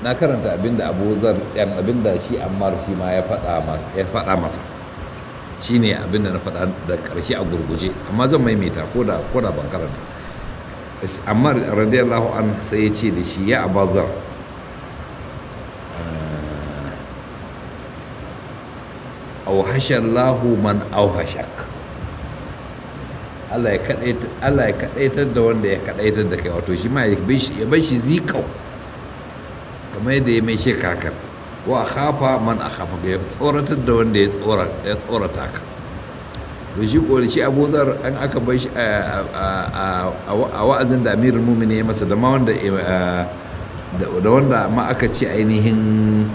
na karanta abinda abu zar yan abinda shi ammar shi ma ya faɗa masa shi ne abinda na faɗa da ƙarshe a gurguje amma zan maimaita ko da ban karanta ammar radiyallahu an sai ya ce da shi ya abazar auhashallahu man auhashak Allah ya kadaitar da wanda ya kadaitar da kai wato shi ma ya bai shi zikau kamar yadda ya mai shi kakan wa khafa man a khafa ya tsoratar da wanda ya tsorata ka to shi kori shi abuzar an aka bai shi a wa'azin da amirul mumin ya masa da ma wanda da wanda ma aka ce ainihin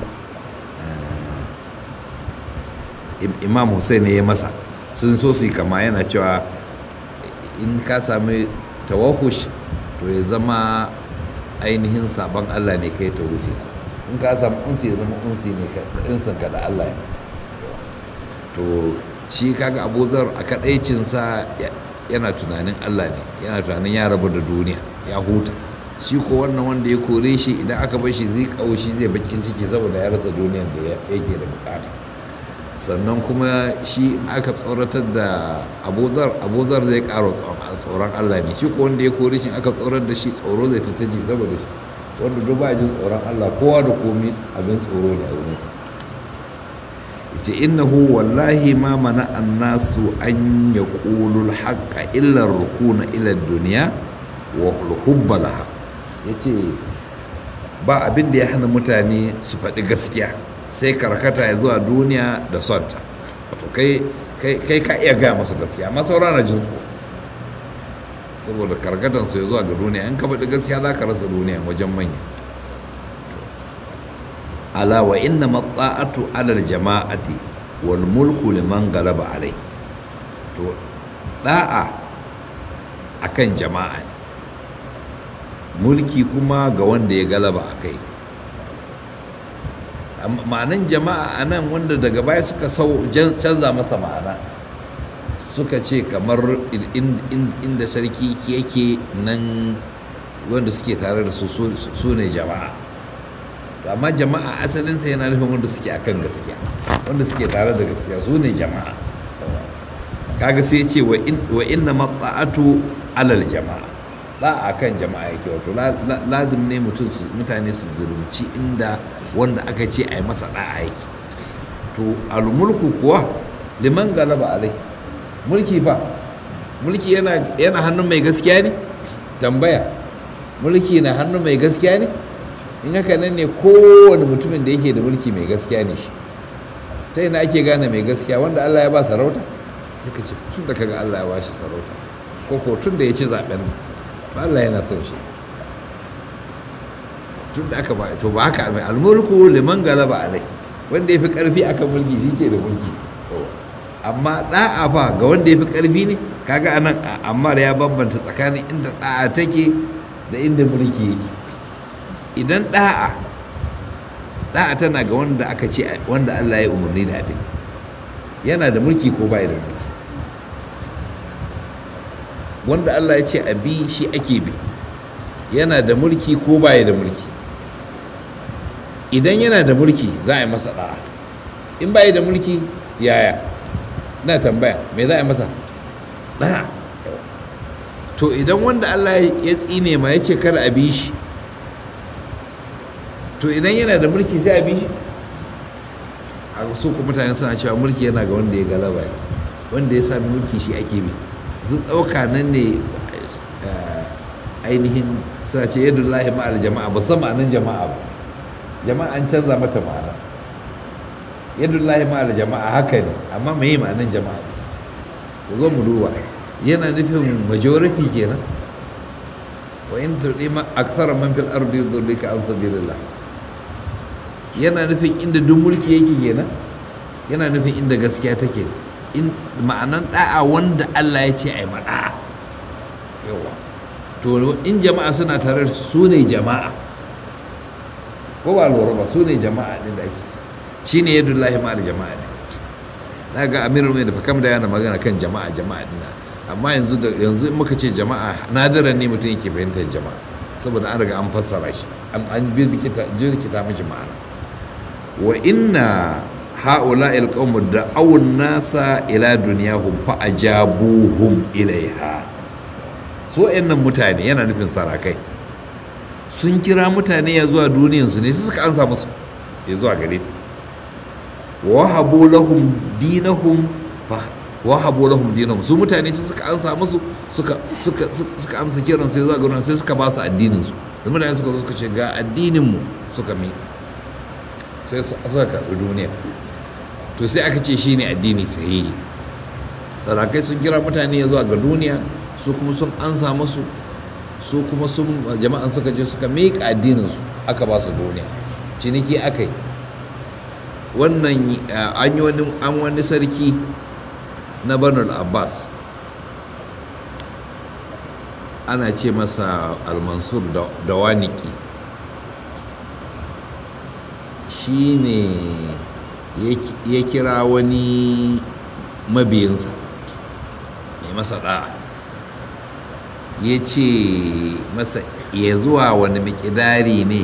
imam hussein ya masa sun so su kama yana cewa in ka sami tawahush to ya zama ainihin sabon allah ne kai ta wuce in ka samu unsi ya zama unsi ne insin ka da allah ne to shi kaga abuzar a kadaicinsa yana tunanin allah ne yana tunanin ya rabu da duniya ya huta shi ko wannan wanda ya kore shi idan aka bar shi zai kawo shi zai bakin ciki saboda ya rasa duniyan da yake da bukata sannan kuma shi aka tsoratar da abuzar abuzar zai karo tsoron allah ne shi ko wanda ya kore shi aka tsorar da shi tsoro zai ta taji saboda shi wanda duk ba jin tsoron allah kowa da komi abin tsoro ne a wurinsa yace innahu wallahi ma mana annasu an yaqulu al-haqqa illa rukuna ila dunya wa hubba laha yace ba abin da ya hana mutane su faɗi gaskiya sai karkata ya zuwa duniya da sonta wato kai ka iya gaya masu gaskiya amma saura na jin tsoro saboda karkatan su ya zuwa ga duniya in ka faɗi gaskiya za ka rasa duniya wajen manya ala wa inna matsa'atu alal jama'ati wal mulku liman galaba alai to da'a akan jama'a ne mulki kuma ga wanda ya galaba a kai ma'anan jama'a a nan wanda daga baya suka sau canza masa ma'ana suka ce kamar inda sarki yake nan wanda suke tare da su su ne jama'a amma jama'a asalinsa yana nufin wanda suke akan gaskiya wanda suke tare da gaskiya su ne jama'a kaga sai ce wa inna matsa'atu alal jama'a ba a kan jama'a yake wato lazim ne mutane su zulumci inda wanda aka ce a yi masa da'a yake to almulku kuwa liman galaba alai mulki fa mulki yana hannun mai gaskiya ne tambaya mulki na hannun mai gaskiya ne in haka nan ne kowane mutumin da yake da mulki mai gaskiya ne shi ta yana ake gane mai gaskiya wanda allah ya ba sarauta sai ka ce tun da kaga allah ya ba shi sarauta ko ko tun da ya ci zaben ba allah yana son shi tun da aka ba to ba haka mai almulku liman galaba alai wanda ya fi karfi akan mulki shi ke da mulki amma da'a fa ga wanda ya fi karfi ne kaga anan amma ya bambanta tsakanin inda da'a take da inda mulki yake idan da'a da'a tana ga wanda aka ce wanda Allah ya umarni da abin yana da mulki ko bai da mulki wanda Allah ya ce a bi shi ake bi yana da mulki ko bai da mulki idan yana da mulki za a yi masa da'a in bai da mulki yaya na tambaya me za a yi masa da'a to idan wanda Allah ya tsine ma ya ce kada a bi shi to idan yana da mulki sai a bi a su ku mutane suna cewa mulki yana ga wanda ya galaba ne wanda ya sami mulki shi ake bi sun ɗauka nan ne ainihin suna ce yadda lahi ma'al jama'a ba san ma'anin jama'a ba jama'a an canza mata ma'ana yadda lahi ma'al jama'a haka ne amma mai ma'anin jama'a ku zo mu duba yana nufin majority kenan wa in turdi ma akthara man fil ardi yudrika an sabilillah yana nufin inda duk mulki yake kenan yana nufin inda gaskiya take in ma'anan da'a wanda Allah ya ce ai mada'a yawa to in jama'a suna tare su ne jama'a ko ba lura ba su ne jama'a din da ake shine yadullahi ma da jama'a ne daga amirul mai da fakam da yana magana kan jama'a jama'a din amma yanzu da yanzu in muka ce jama'a nadiran ne mutum yake fahimtar jama'a saboda an riga an fassara shi an jirkita mashi ma'ana wa inna ha'ula ilqawmu da'awun nasa ila duniyahum fa ajabuhum ilaiha so nan mutane yana nufin sarakai sun kira mutane ya zuwa duniyansu ne su suka ansa musu ya zuwa gare ta wahabu lahum dinahum wahabu lahum dinahum su mutane su suka ansa musu suka suka suka amsa kiran sai zuwa gurin sai suka ba su addinin su da mutane suka suka ce ga addinin mu suka mi sai suka karɓi duniya to sai aka ce shine addini sahihi sarakai sun kira mutane ya zuwa ga duniya su kuma sun ansa musu su kuma sun jama'an suka je suka miƙa addinin su aka ba su duniya ciniki aka yi wannan an yi wani an wani sarki na banul abbas ana ce masa almansur da waniki shi ne ya kira wani mabiyinsa mai masa ɗa'a ya ce masa ya zuwa wani mikidari ne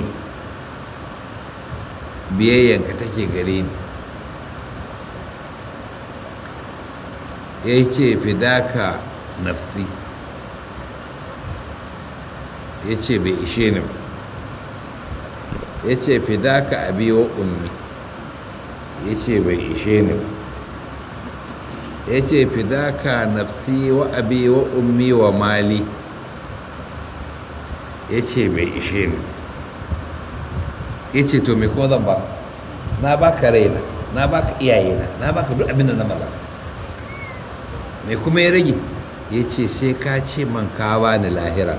biyayyanka take gare ni ya ce fidaka nafsi ya ce bai ishe ni ba ya ce fidaka abi wa ummi ya ce bai ishe ni ba ya ce fidaka nafsi wa abi wa ummi wa mali ya ce bai ishe ni ya ce to me kuma zan ba na baka raina na baka iyayena na baka duk abin da na mallaka me kuma ya rage ya ce sai ka ce man ka bani lahira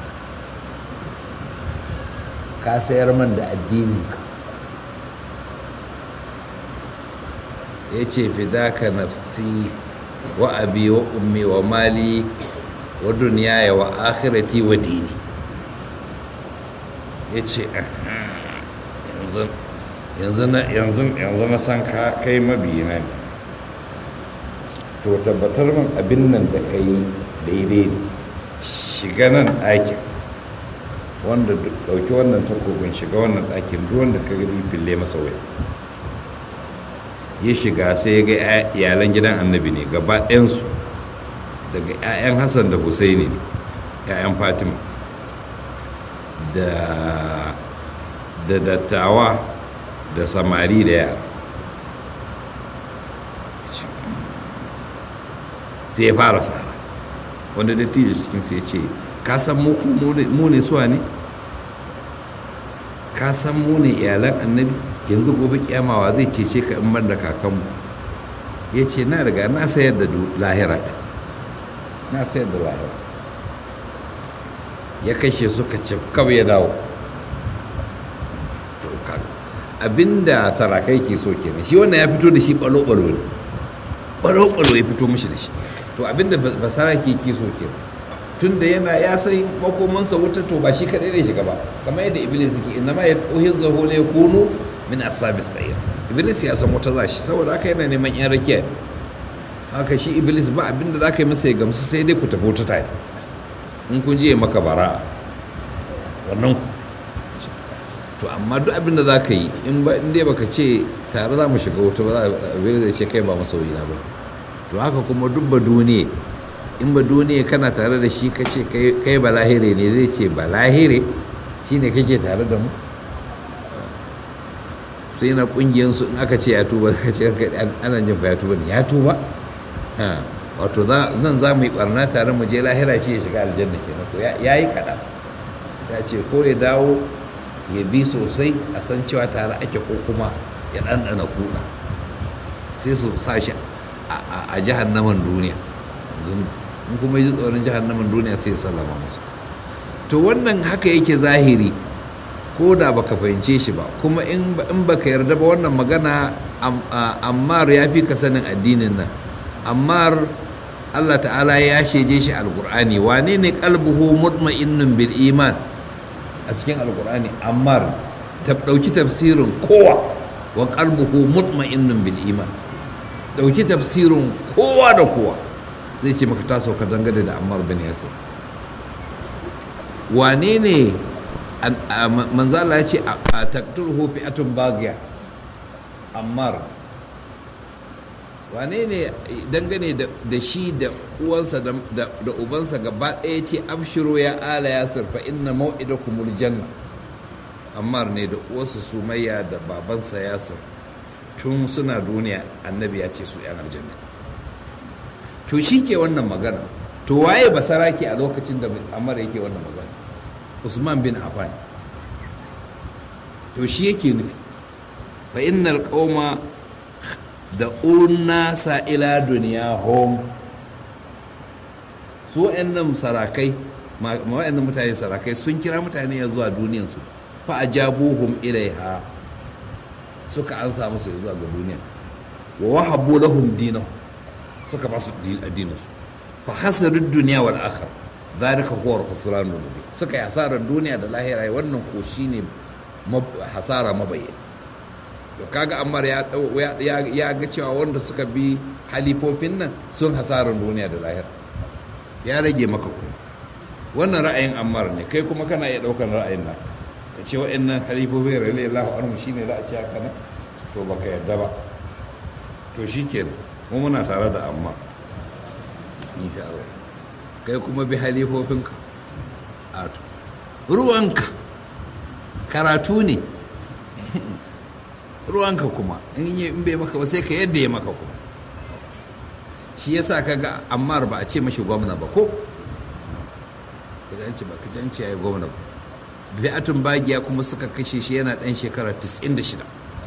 ka sayar man da addininka ya ce fidaka nafsi wa abi wa ummi wa mali wa duniyaya wa akhirati wa dini ya ce yanzu na san ka kai mabiyina ne to tabbatar min abin nan da ka yi daidai ne shiga nan ɗakin wanda ɗauki wannan takobin shiga wannan ɗakin duk wanda ka gani fille masa waya ya shiga sai ya ga iyalan gidan annabi ne gaba ɗayansu daga 'ya'yan hassan da husaini ne 'ya'yan fatima da da dattawa da samari da yara sai ya fara tsara wanda dattijo cikin sai ce ka san mu ne suwa ne ka san mu ne iyalan annabi yanzu gobe kyamawa zai cece ka in ban da kakanmu ya ce na riga na sayar da lahira na sayar da lahira ya kashe suka ce kawai ya dawo abinda sarakai ke so kenan shi wannan ya fito da shi balo-balo ne balo-balo ya fito mishi da shi to abinda basarake ke so kenan tun da yana ya san makomansa wuta to ba shi kadai zai shiga ba kamar yadda iblis yake inna ma yad'uhi zahu la yakunu min ashabis sa'ir iblis ya san wuta zashi saboda haka yana neman yan rakiya haka shi iblis ba abinda zaka yi masa ya gamsu sai dai ku tafi wuta tare in kun je maka bara wannan to amma duk abinda za ka yi in ba in dai baka ce tare za mu shiga wuta ba iblis zai ce kai ba masoyi na ba to haka kuma duk ba duniya in ba duniya kana tare da shi kace kai balahire ne zai ce balahire shine kake tare da mu sai na kungiyansu in aka ce ya tuba ka ce ana jin fa ya tuba ne ya tuba wato nan za mu yi barna tare mu je lahira shi ya shiga aljanna kenan to ya yi kaɗan ya ce ko ya dawo ya bi sosai a san cewa tare ake ko kuma ya ɗanɗana kuɗa sai su sa shi a jahannaman duniya in kuma ji tsoron jahannaman duniya sai ya sallama musu to wannan haka yake zahiri ko da baka fahimce shi ba kuma in baka yarda ba wannan magana ammar ya fi ka sanin addinin nan ammar allah ta'ala ya sheje shi alkur'ani wane ne kalbuhu mutma'innun bil iman a cikin alkur'ani ammar ta ɗauki tafsirin kowa wa kalbuhu mutma'innun bil iman ɗauki tafsirin kowa da kowa zai ce maka ta sauka dangane da ammar bin yasir wane ne manzala ya ce a taktur hofi atun bagiya ammar wane ne dangane da shi da uwansa da ubansa gaba ɗaya ce abshiro ya ala ya surfa inna mau'ida kumul janna ammar ne da uwarsa sumayya da babansa yasir tun suna duniya annabi ya ce su yan aljanna to shi ke wannan magana to waye basaraki a lokacin da ammar yake wannan magana usman bin affan to shi yake nufi fa innal qauma da unnasa ila duniya home su wa'annan sarakai wa'annan mutane sarakai sun kira mutane ya zuwa duniyansu fa ajabuhum ilaiha suka ansa musu zuwa ga duniya wa wahabu lahum dinahu suka ba su addininsu fa hasaru duniya wal akhir zalika huwa al-khusran mubin suka yi hasarar duniya da lahira wannan ko shine hasara mabayyana to kaga ammar ya ya ga cewa wanda suka bi halifofin nan sun hasarar duniya da lahira ya rage maka ku wannan ra'ayin ammar ne kai kuma kana iya daukar ra'ayin nan ka ce wa'annan halifofin radiyallahu anhu shine za a ce haka nan to baka yarda ba to shikenan mu muna tare da ammar insha Allah kai kuma bi halifofinka a ruwanka karatu ne ruwanka kuma in bai maka ba sai ka yadda ya maka kuma shi yasa kaga ammar ba a ce mashi gwamna ba ko kajanci ba kajanci ya yi gwamna ba bi'atun bagiya kuma suka kashe shi yana ɗan shekara 96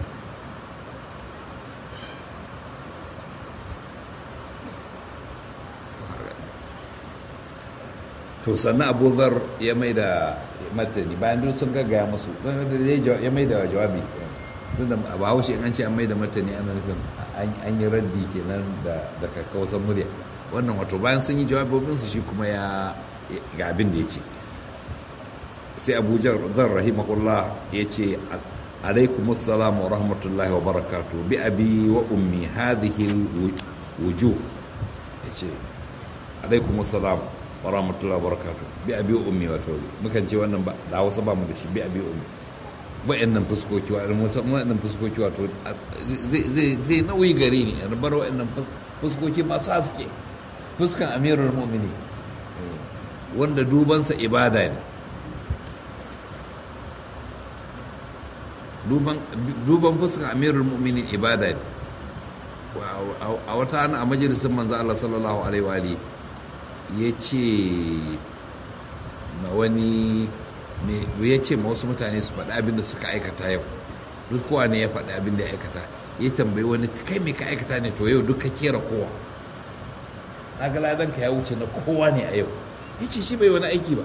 to sannan abu zar ya mai da martani bayan duk sun gaggaya musu ya mai da jawabi tunda a bahaushe in an ce an mai da martani ana nufin an yi raddi kenan da kakkausan murya wannan wato bayan sun yi jawabobinsu shi kuma ya ga abin da ya ce sai abu zar rahimahullah ya ce alaikum assalam wa rahmatullahi wa barakatuh bi abi wa ummi hadhihi wujuh ya ce alaikum assalam wa rahmatullahi wa barakatuh bi abi wa ummi wato mukan ce wannan ba da Hausa ba mu da shi bi abi wa ummi wa'annan fuskoki wa'annan fuskoki wato zai nauyi gare ni in bar wa'annan fuskoki masu haske fuskan amirul mu'mini wanda dubansa ibada ne duban fuskan amirul mu'mini ibada ne a wata ana a majalisun manzo Allah sallallahu alaihi wa ya ce ma wani ya ce ma wasu mutane su faɗi abin da suka aikata yau duk kowa ne ya faɗi abin da ya aikata ya tambayi wani kai me ka aikata ne to yau duk ka kera kowa na ga ladan ka ya wuce na kowa ne a yau ya ce shi bai wani aiki ba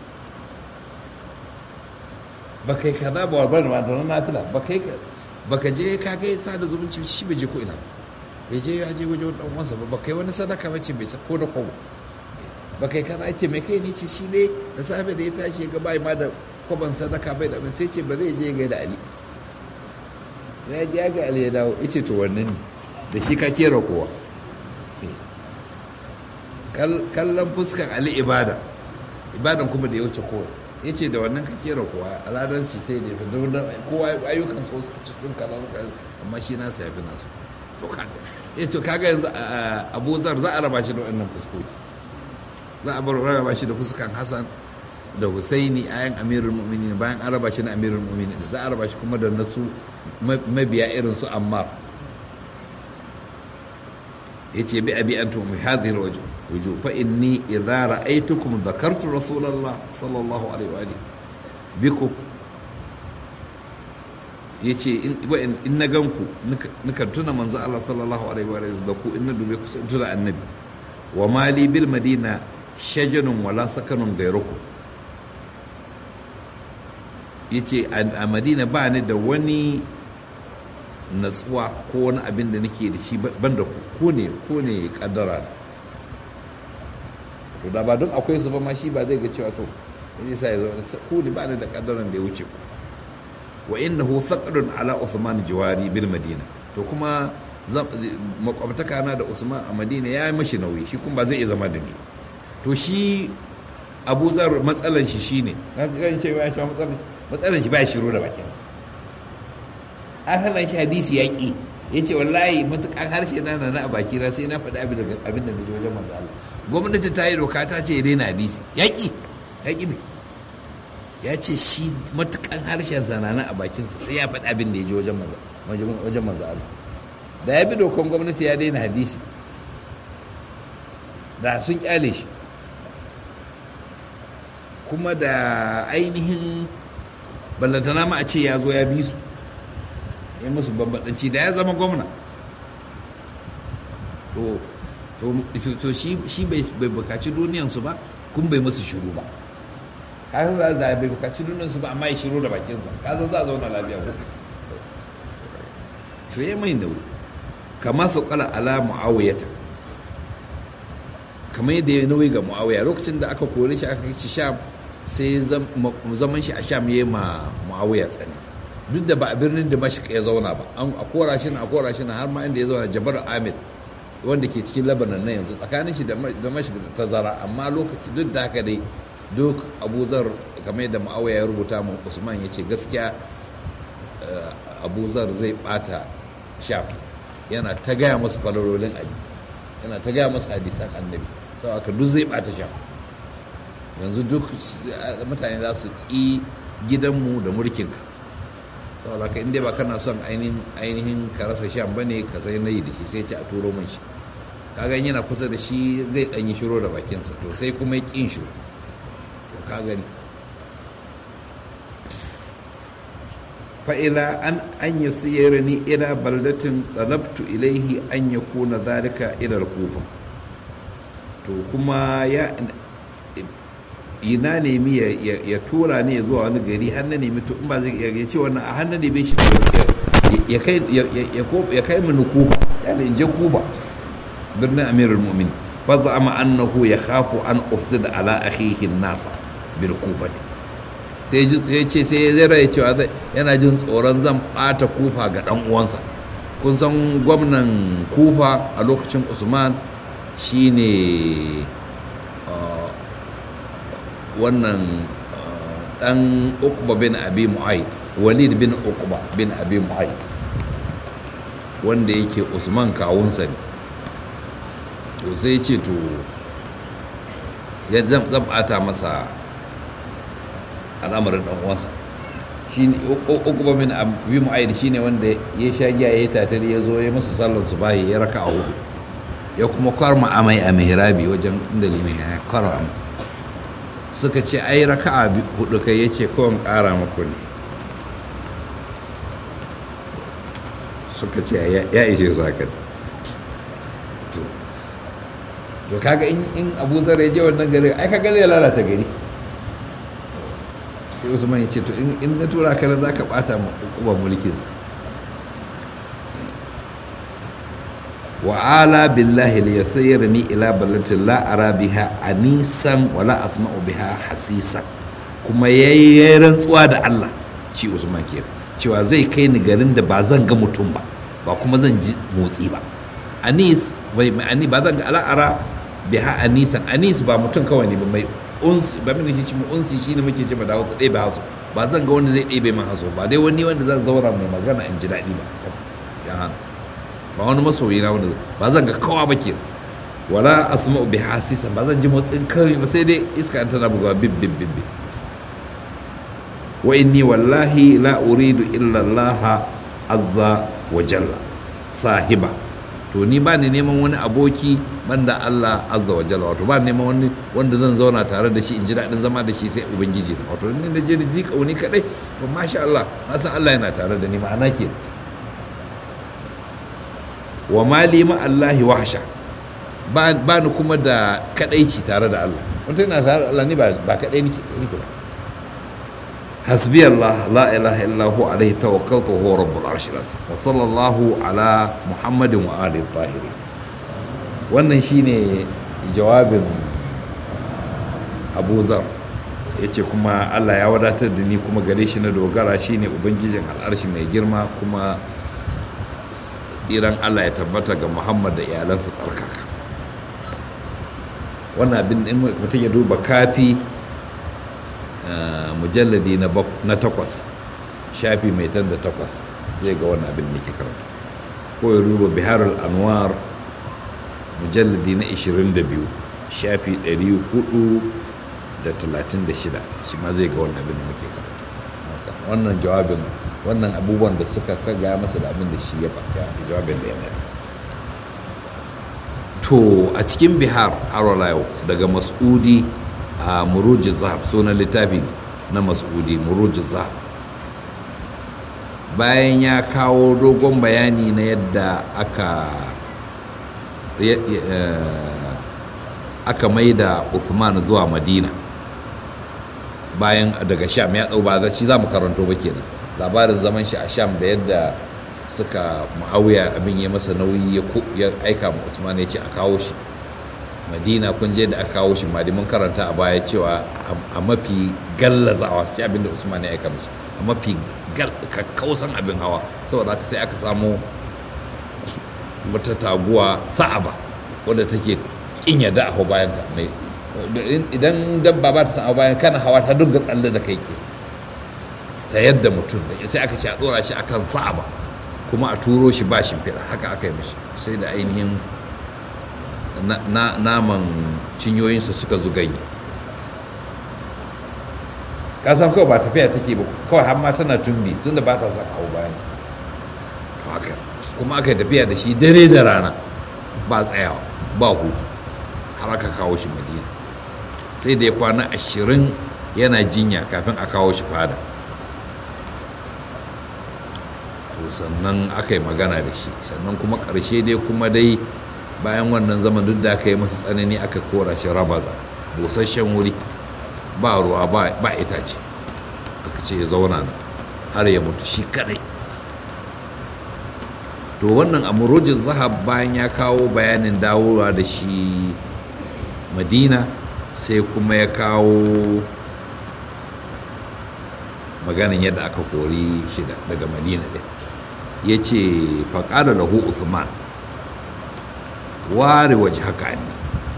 ba kai kaza ba wa bari ma da na fila ba kai ba ka je ka ga sada zumunci shi bai je ko ina ya je ya je wajen dan uwansa ba ba kai wani sadaka ba ce bai ko da kowa ba kai kaza ce mai kai ne ce shi ne da safe da ya tashi ga bai ma da kwaban sadaka bai da sai ce ba zai je ga da ali ya je ga ali ya dawo ya ce to wannan ne da shi ka kera kowa kallon fuskan ali ibada ibadan kuma da ya wuce kowa ya ce da wannan ka kera kowa aladan shi sai da ya kowa ayyukan so suka ci sun kaza amma shi nasa ya fi nasu to kaga ya to kaga yanzu abu zar za a raba shi da wannan fuskoki za a bar raba shi da fuskan hassan da husaini ayan amirul mu'minin bayan an raba shi na amirul mu'minin za a raba shi kuma da nasu mabiya irin su ammar yace bi abi antum bi hadhihi alwajh wujuh fa inni idza ra'aytukum dhakartu rasulullah sallallahu alaihi wa alihi bikum yace in in na ganku nukan tuna manzo Allah sallallahu alaihi wa alihi da ku in na dube ku sai tuna annabi wa mali bil madina shajanun wala sakanun gairuku ya ce a madina ba ni da wani natsuwa ko wani abin da nake da shi ban da ku ne ko ne kaddara to da ba don akwai su ba ma shi ba zai ga cewa to wani sa ya zo ku ne ba ni da kaddaran da ya wuce ku wa innahu thaqalun ala Uthman jiwari bil madina to kuma makwabtaka na da Usman a Madina ya yi mashi nauyi shi kuma ba zai iya zama da ni to shi abu zar matsalan shi shine na kan ce ya sha matsalan shi matsalan shi ba ya shiro da bakin asalan shi hadisi ya ki ya ce wallahi matukan harshe na na a baki na sai na faɗi abin da abin da na ji wajen manzo Allah gwamnati ta yi doka ta ce ya daina hadisi ya ki ya ki me ya ce shi matukan harshen zanana a bakinsa sai ya faɗi abin da ya ji wajen manzo wajen manzo Allah da ya bi dokan gwamnati ya daina hadisi da sun kyale shi kuma da ainihin ballantana ma a ce ya zo ya bi su ya musu bambadanci da ya zama gwamna to to shi bai bukaci duniyansu ba kun bai musu shiru ba kasan za a bai bukaci duniyansu ba amma ya shiru da bakinsa kasan za a zauna lafiya ko to ya mai da wuri kama su kala ala mu'awiyata kamar yadda ya nauyi ga mu'awiya lokacin da aka kore shi aka kai sham sai zaman shi a sham ya ma mu'awiya tsani duk da ba a birnin damashq ya zauna ba an a kora shi na a kora shi na har ma inda ya zauna jabar amir wanda ke cikin labanan na yanzu tsakanin shi da damashq da tazara amma lokaci duk da haka dai duk abu zar kamar yadda mu'awiya ya rubuta mu usman ya ce gaskiya abu zar zai bata sham yana ta gaya masu falalolin ali yana ta gaya masu hadisan annabi sau aka duk zai bata sham yanzu duk mutane za su ƙi gidanmu da mulkinka sau da inda ba kana son ainihin ka rasa sham ba ne ka sai nayi da shi sai ce a turo min shi kaga yana kusa da shi zai ɗanyi shiro da bakinsa to sai kuma ya ƙin shi to ka gani fa'ila an an yi siyar ni ila baldatin tsanabtu ilaihi an ya kuna zarika ilar kufa to kuma ya ina nemi ya tura ne zuwa wani gari har na nemi to in ba zai ya ce wannan a hannun nemi shi ya kai mini kuba yana in je kuba birnin amirul mu'min fa za'ama annahu ya khafu an ufsida ala akhihi nasa bil kufati sai ya ce sai ya zira ya cewa yana jin tsoron zan bata kufa ga dan uwansa kun san gwamnan kufa a lokacin usman shine wannan dan ukba bin abi mu'ayyid walid bin ukba bin abi mu'ayyid wanda yake usman kawunsa ne to sai ce to ya zan bata masa al'amarin dan uwansa shi ne ukba bin abi mu'ayyid shine wanda ya sha giya ya tatari ya zo ya masa sallar subahi ya raka a hudu ya kuma kwarma amai a mihrabi wajen inda limin ya kwarma amai suka ce ai raka'a hudu kai yace kawai ƙara maku ne suka ce ya ishe su haka to kaga in abu zar ya je wannan gari ai kaga zai lalata gari sai usman ya ce to in na tura ka za ka bata ma hukumar mulkinsa wa'ala billahi li yasayyirni ila balatin la ara biha anisan wala asma'u biha hasisan kuma yayi rantsuwa da Allah ci Usman ke cewa zai kai ni garin da ba zan ga mutum ba ba kuma zan ji motsi ba anis bai ani ba zan ga al'ara biha anisan anis ba mutum kawai ne ba mai unsi ba mun ce mu unsi shine muke ce da Hausa ɗebe haso ba zan ga wanda zai ɗebe min haso ba dai wani wanda zan zaura mai magana in ji daɗi ba ya hana ba wani masoyi na wanda ba zan ga kawa ba ke wala asma'u bi hasisa ba zan ji motsin kawai ba sai dai iska an tana bugawa bib bib bib wa inni wallahi la uridu illa Allah azza wa jalla sahiba to ni ba ni neman wani aboki banda Allah azza wa jalla wato ba neman wani wanda zan zauna tare da shi in ji daɗin zama da shi sai ubangiji na wato ni na je ni zika wani kadai to masha Allah na san Allah yana tare da ni ma'ana ke wa mali ma Allahi wahsha ba ni kuma da kadaici tare da Allah wata yana tare da Allah ni ba kadai nake ba hasbi Allah la ilaha illa hu alaihi tawakkaltu huwa rabbul arshil wa sallallahu ala muhammadin wa alihi tahiri wannan shine jawabin Abu Zar yace kuma Allah ya wadatar da ni kuma gare shi na dogara shine ubangijin al'arshi mai girma kuma tsiran Allah ya tabbata ga Muhammad da iyalansa tsarkaka wannan abin in mutum ya duba kafi mujalladi na takwas shafi mai tan da takwas zai ga wannan abin da ke karanta ko ya duba biharul anwar mujalladi na 22 shafi 436 shi ma zai ga wannan abin da muke karanta wannan jawabin wannan abubuwan da suka kaga masa da abin da shi ya faɗa jawabin da ya mai to a cikin bihar harwala yau daga mas'udi a muruji zahab sunan littafi na mas'udi muruji zahab bayan ya kawo dogon bayani na yadda aka aka mai da Uthman zuwa madina bayan daga sham ya ɗau ba shi za mu karanto ba kenan labarin zaman shi a sham da yadda suka ma'auya abin ya masa nauyi ya aika ma usman ya ce a kawo shi madina kun je da aka kawo shi madi mun karanta a baya cewa a mafi gallazawa ce abin da usman ya aika musu a mafi kakkausan abin hawa saboda haka sai aka samu wata taguwa sa'aba wadda take kin yadda a hau bayan ta idan dabba ba ta san bayan kana hawa ta dinga tsalle da kai ke ta yadda mutum sai aka ce a dora shi akan sa'aba kuma a turo shi ba shimfiɗa haka aka yi mishi sai da ainihin naman cinyoyinsa suka zuganye kasan kawai ba tafiya take ba kawai har ma tana tumbi tunda ba ta son hau bayan to haka kuma aka yi tafiya da shi dare da rana ba tsayawa ba hutu har aka kawo shi madina sai da ya kwana ashirin yana jinya kafin a kawo shi fada to sannan aka yi magana da shi sannan kuma ƙarshe dai kuma dai bayan wannan zaman duk da aka yi masa tsanani aka kora shi rabaza busasshen wuri ba ruwa ba itace aka ce ya zauna nan har ya mutu shi kadai to wannan amurojin zahab bayan ya kawo bayanin dawowa da shi madina sai kuma ya kawo maganin yadda aka kori shi daga madina ɗin ya ce faƙada lahu usman ware waje haka ne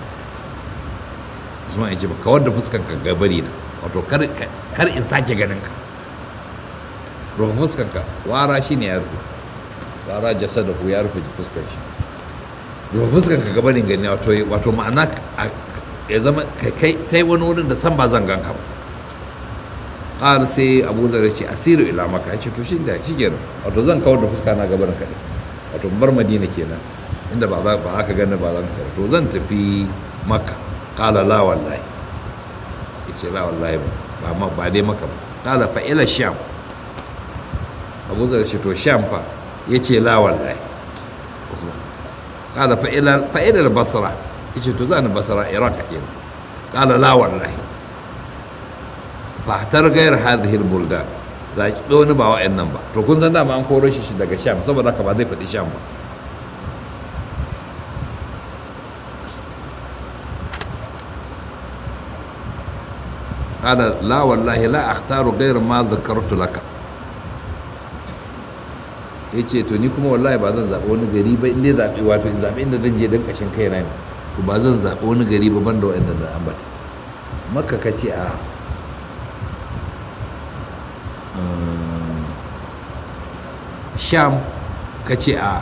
usman ya ce ba kawar da fuskan ka gabari na wato kar in sake ganin ka rufe fuskan ka wara shi ne ya rufe wara jasa da ku ya rufe fuskan shi rufe fuskan ka gabarin gani wato ma'ana ya zama kai ta yi wani wurin da san ba zan ganka ba ƙar sai abu zare ce asiru ila maka ya ce to shi da shi kenan wato zan kawar da fuska na gabarin kaɗai wato bar madina kenan inda ba za ka gani ba zan kawar to zan tafi maka ƙala la wallahi ya ce la wallahi ba ba ba dai maka ba ƙala fa ila sham abu zare ce to sham fa ya ce la wallahi ƙala fa ila basra ya ce to za ni basra iraq kenan ƙala la wallahi fatar gayar hadhihi buldan za ki wani ba wa'annan ba to kun san dama an koro shi daga sham saboda haka ba zai faɗi sham ba قال لا والله لا اختار غير ما ذكرت لك yace to ni kuma wallahi ba zan zaɓi wani gari ba inda zaɓi wato in zaɓi inda zan je don ƙashin kaina ne to ba zan zaɓi wani gari ba banda wa'anda da ambata maka ka ce a sham ka ce a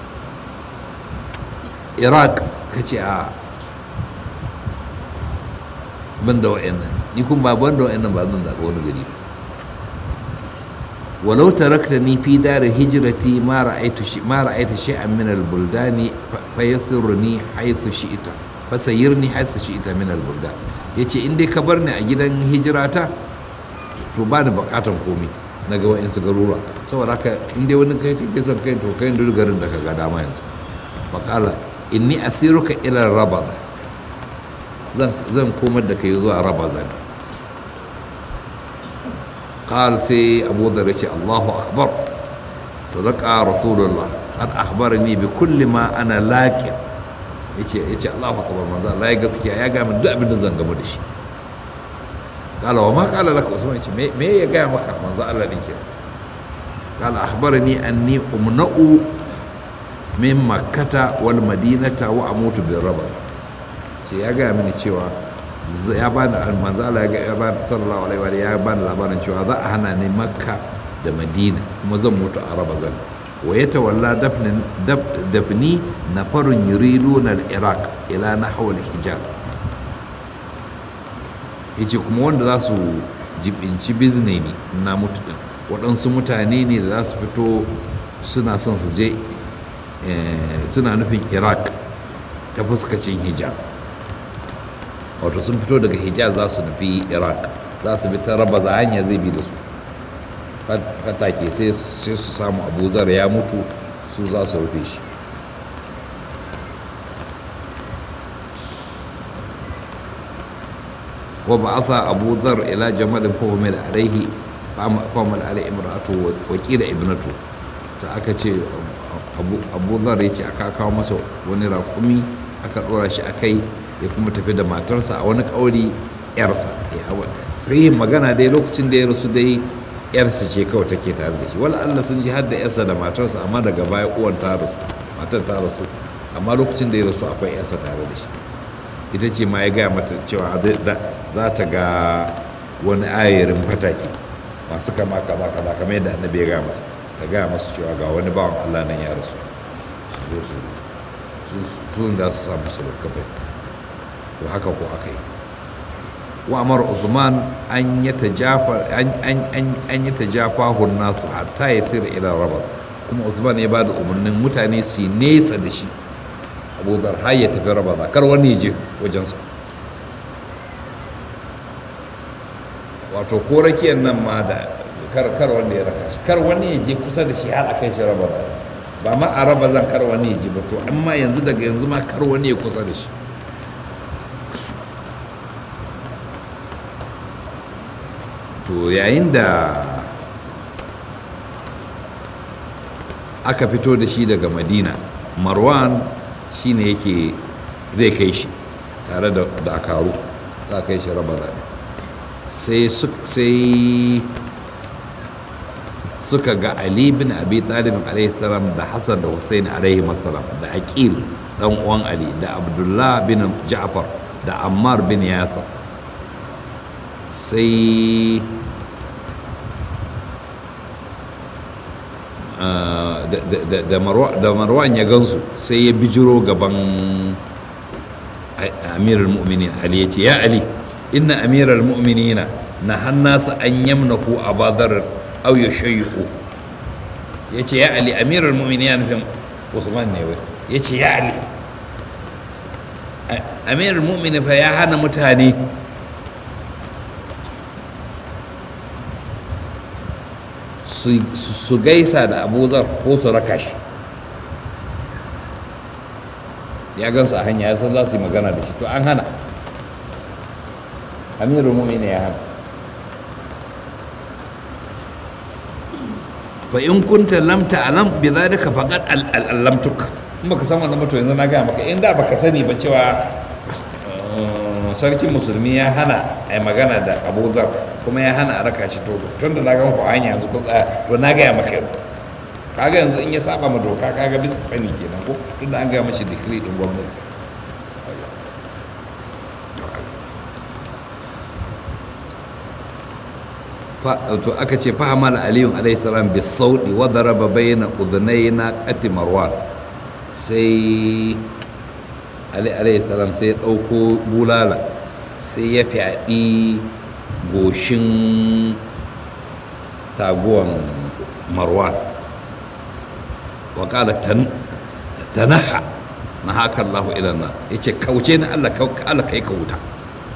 iraq ka ce a banda wa'annan ni kuma ba banda wa'annan ba zan zaɓi wani gari ba walau taraktani fi dar hijrati ma ra'aytu shi ma ra'aytu shay'an min al-buldani fa yasirni haythu shi'ta fa sayyirni haythu shi'ta min al-buldan yace in dai ka bar ni a gidan hijirata to ba ni bukatan komai na ga wa'insu garura saboda haka in dai wani kai kake son kai to kai duk garin da ka ga dama yanzu faqala inni asiruka ila rabaza zan zan komar da kai zuwa rabaza ne قال سي أبو ذر الله أكبر صدق رسول الله قد أخبرني بكل ما أنا لاقي yace yace Allahu akbar manzo Allah ya gaskiya ya ga min duk abin da zan gama da shi qala wa ma qala laka usman yace me me ya ga maka manzo Allah din ke qala akhbarani anni umna'u min makkata wal madinata wa amutu bi raba ce ya ga mini cewa ya bani manzo Allah ya bani sallallahu alaihi wa ya bani labarin cewa za a hana ni makka da madina kuma zan mutu a raba zan wa ya tawalla dafni na farin yuriduna al-iraq ila nahwa al-hijaz yace kuma wanda za su jibinci bizne ne na mutu din waɗansu mutane ne da za su fito suna son su je suna nufin iraq ta fuskacin hijaz wato sun fito daga hijaz za su nufi iraq za su bi ta raba za hanya zai bi da su fatake sai su samu abuzar ya mutu su za su rufe shi wa ba'atha abu dhar ila jamalin fahimil alaihi fahimil alaihi imratu wa qila ibnatu ta aka ce abu dhar ya ce aka kawo masa wani raƙumi aka ɗora shi akai ya kuma tafi da matarsa a wani ƙauri yarsa sai yin magana dai lokacin da ya rasu dai yarsa ce kawai take tare da shi wala Allah sun ji har da yarsa da matarsa amma daga baya uwan ta rasu matar ta rasu amma lokacin da ya rasu akwai yarsa tare da shi ita ce ma ya gaya mata cewa za ta ga wani ayarin fataki masu kama kaza kaza kamar yadda annabi ya gaya masa ta gaya masu cewa ga wani bawan Allah nan ya rasu su zo su su da su samu su kafai to haka ko aka yi wa amar usman an yi tajafa an yi tajafa nasu hatta ya sirra ila raba kuma usman ya bada umarnin mutane su yi nesa da shi abu zar har ya tafi raba za kar wani ya je wajensa wato ko rakiyar nan ma da kar kar wanda ya raka shi kar wani ya je kusa da shi har a kai shi raba ba ma a raba zan kar wani ya je ba to amma yanzu daga yanzu ma kar wani ya kusa da shi to yayin da aka fito da shi daga madina marwan shine yake zai kai shi tare da dakaru za kai shi raba zaɓe sai suka ga ali bin abi talib salam da hassan da hussein salam da aqil dan uwan ali da abdullah bin ja'far da ammar bin yasir sai da marwan ya gansu sai ya bijiro gaban amiral mu'minin ali ya ce ya ali inna amiral mu'minina na hannasa an yamnaku a bazar au ya shayu ya ce ya ali amiral mu'minin ya nufin usman ne wai ya ce ya ali amiral mu'minin fa ya hana mutane su gaisa da abuzar ko su raka shi ya gansu a hanya ya san za su yi magana da shi to an hana amirul mu'minin ya hana fa in kunta lam ta'lam bi dhalika faqad allamtuka in baka san wannan ba to yanzu na ga maka in da baka sani ba cewa sarkin musulmi ya hana a magana da abuzar kuma ya hana a raka shi to tun da na ga muku hanya yanzu kun tsaya to na gaya maka yanzu kaga yanzu in ya saba ma doka kaga bisa sani kenan ko tun da an gaya mashi decree din gwamnati to aka ce fahimal aliyun alaihi salam bi saudi wa daraba bayna udhnayna qati marwan sai ali alaihi salam sai ya dauko bulala sai ya fyaɗi goshin taguwan marwan wa kala tanaha na haka Allahu ilanna ya ce kauce na Allah Allah kai ka wuta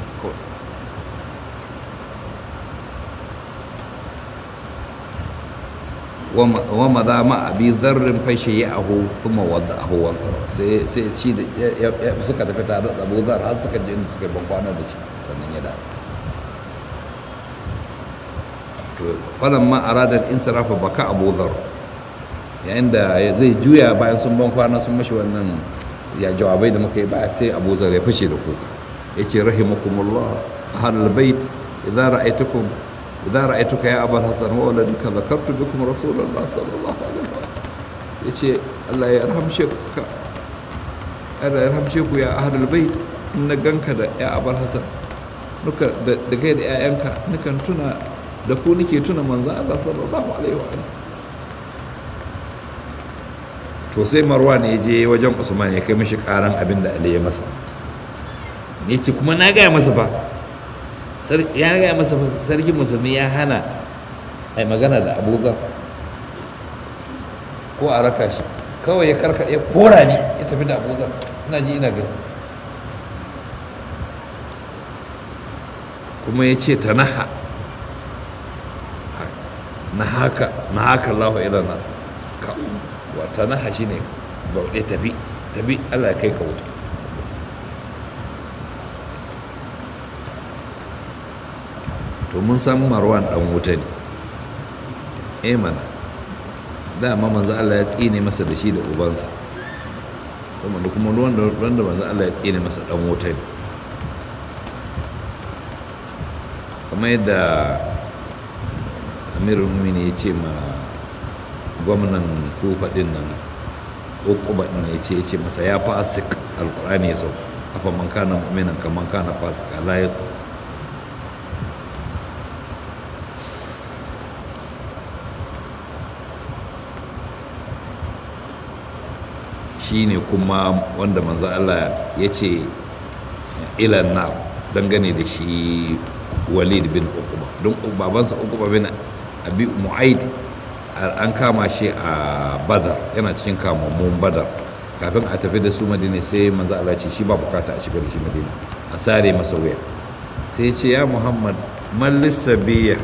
wa maza ma abi zarrin fashe ya aho suma wadda aho wansa sai shi da suka tafi tare da abu zar har suka je inda suka ban kwana da shi sannan ya dawo to falan ma aradar insirafa baka abu zar yayin da zai juya bayan sun ban kwana sun mashi wannan ya jawabai da muka yi baya sai abu zar ya fashe da kuka ya ce rahimakumullah ahlul bait idza ra'aytukum idza ra'aytuka ya abul hasan wa waladuka zakartu bikum rasulullah sallallahu alaihi wasallam yace Allah ya rahamshe ka Allah ya rahamshe ku ya ahlul bait in na ganka da ya abul hasan nuka da kai da 'ya'yanka nukan tuna da ku nike tuna manzan Allah sallallahu alaihi wa to sai marwan ya je wajen usman ya kai mishi karan abin da ali ya masa ya ce kuma na gaya masa ba ya gaya masa sarki musulmi ya hana a magana da abuzar ko a raka shi kawai ya karka ya kora ni ya tafi da abuzar ina ji ina gani kuma ya ce ta naha na haka na haka Allahu ilana ka wata naha shi ne bauɗe tafi tafi Allah ya kai ka wuta to mun san marwan dan wuta ne eh mana dama manzo Allah ya tsine masa da shi da ubansa saboda kuma ruwan da manzo Allah ya tsine masa dan wuta ne kamar yadda amirul mumini ya ce ma gwamnan kufa din nan ukuba din ya ce ya ce masa ya fasik alkurani ya sau afa man kana mu'minan kaman kana fasik la yasta shine kuma wanda manzo Allah ya ce ilan na dangane da shi walid bin ukuba don babansa ukuba bin abi mu'aid an kama shi a badar yana cikin kamammun badar kafin a tafi da su madina sai manzo Allah ce shi ba bukata a shiga da shi madina a sare masa wuya sai ce ya muhammad mallis sabiya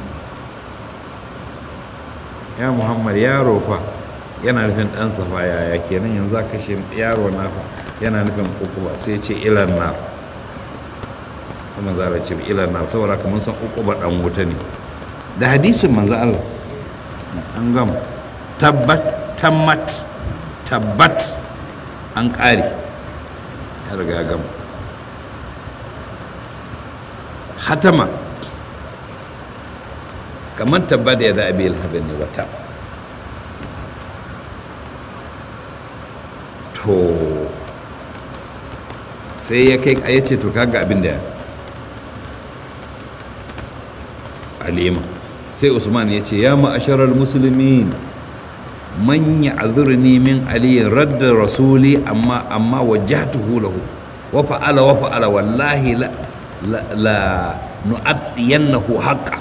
ya muhammad yaro fa yana nufin ɗan safa yaya kenan yanzu za kashe yaro na fa yana nufin ukuba sai ce ilan na kuma za a ce ilan na saboda kamar san ukuba ɗan wuta ne da hadisin manzo Allah an gama tabbat tammat tabbat an ƙare ya riga ya gama hatama kamar tabbat ya da abi alhabin ne wata to sai ya kai ya ce to kaga abin da alima sai usman ya ce ya ma'asharar musulmin man ya'zurni min ali radda rasuli amma amma wajhatuhu lahu wa fa'ala wa fa'ala wallahi la la, la nu'addiyannahu haqqa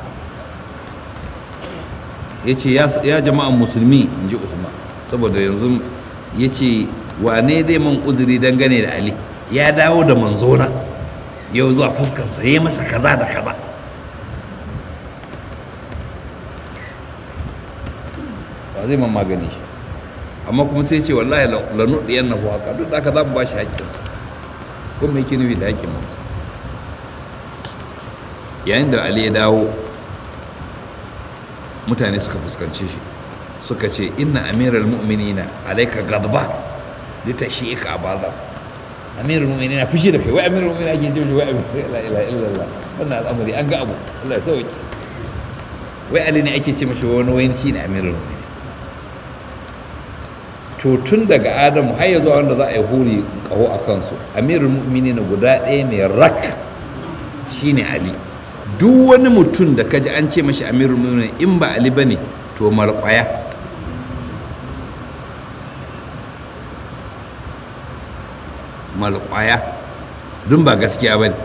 yace ya ya jama'an musulmi inji usman saboda yanzu yace wane dai man uzuri dangane da ali ya dawo da manzona yau zuwa fuskansa ya masa kaza da kaza ba zai man magani shi amma kuma sai ce wallahi lanu ɗiyan na haka duk da aka za mu ba shi haƙƙinsa ko mai nufi da haƙƙin mamsa yayin da ali ya dawo mutane suka fuskanci shi suka ce inna amiral mu'minina alaika gadba litashika abaza amirul mu'minina fushi da kai wai amirul mu'minina ake ce wai la ilaha illallah wannan al'amari an ga abu Allah ya sauke wai ali ne ake ce mashi wani wani shine amirul mu'minin to tun daga adamu har ya zuwa wanda za a yi huri kaho a kansu amirul mu'minina guda ɗaya ne rak shine ali duk wani mutum da kaji an ce mashi amirul mu'minin in ba ali bane to malƙwaya malƙwaya dun ba gaskiya ba ne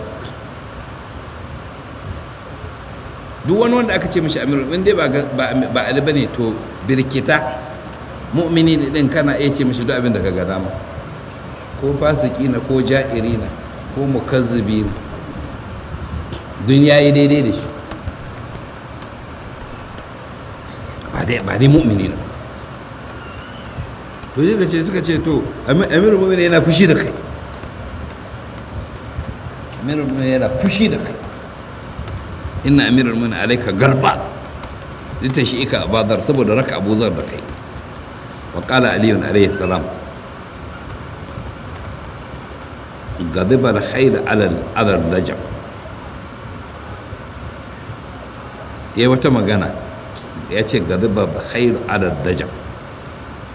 duk wani wanda aka ce mashi amirul in dai ba ali ba ne to birkita mu'mini ne din kana iya ce mashi duk abin da ka ga dama ko fasiki na ko ja'iri na ko mukazzibi na dun yayi daidai da shi ba dai ba dai mu'mini na to suka ce suka ce to amirul mu'mini yana fushi da kai amirul mu'mini yana fushi da kai inna amirul mu'mini alaika garba lita shi ika abadar saboda raka abuzar da kai wa qala ali alayhi salam غضب الخيل على على الرجم ya wata magana ya ce gadiba khairu ala dajam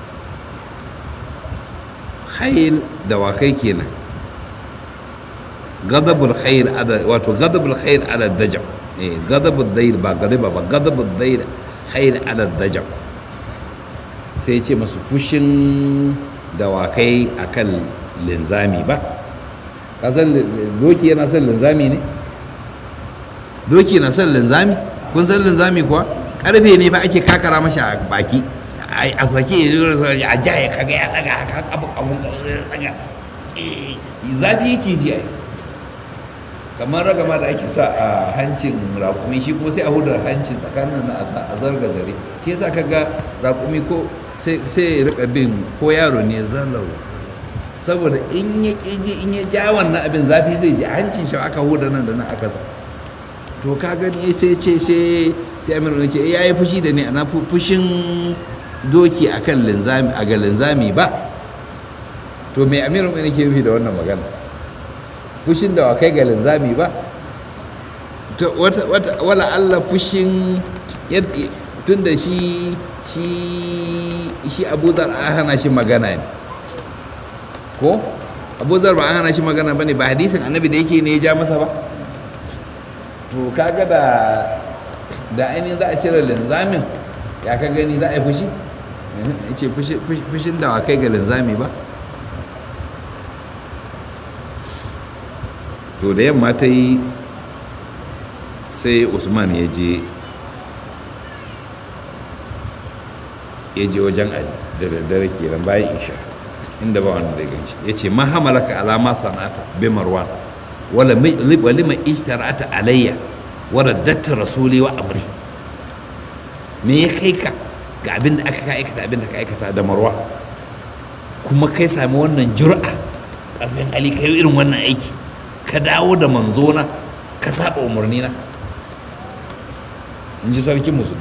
khail dawakai kenan gadabul khair ala wato gadabul khair ala dajam eh gadabul dayr ba gadiba ba gadabul dayr khair ala dajam sai ce masu fushin dawakai akan linzami ba kasan doki yana son linzami ne doki na son linzami kun san linzami kuwa karfe ne ba ake kakara mashi a baki a sake a jaya kaga ya daga haka abu abun daga zafi yake ji ai kamar ragama da ake sa a hancin rakumi shi kuma sai a huda hancin tsakanin na a zarga zare shi yasa kaga rakumi ko sai ya rika bin ko yaro ne zalau saboda in ya ƙiji in ya ja wannan abin zafi zai ji hancin shi aka huda nan da nan aka sa to ka gani sai ce sai sai amir ce ya yi fushi da ni ana fushin doki akan linzami a ga linzami ba to me amir mai nake nufi da wannan magana fushin da kai ga linzami ba to wata wata wala Allah fushin tun da shi shi shi Abu Zar an hana shi magana ne ko Abu Zar ba an hana shi magana bane ba hadisin annabi da yake ne ya ja masa ba to kaga da da ainihin za a cire linzamin ya ka gani za a yi fushi ya ce fushin da wa kai ga linzami ba to da yamma ta yi sai usman ya je ya je wajen ali da daddare kenan bayan isha inda ba wanda zai ganshi ya ce ma hamalaka alama sana'ata bi marwan wala lima ishtara'ata alayya wa raddatta rasuli wa amri me ya kai ka ga abin da aka aikata abin da ka aikata da marwa kuma kai sami wannan jur'a ƙarfin ali kai irin wannan aiki ka dawo da manzona ka saba umarni na in ji sarkin musulmi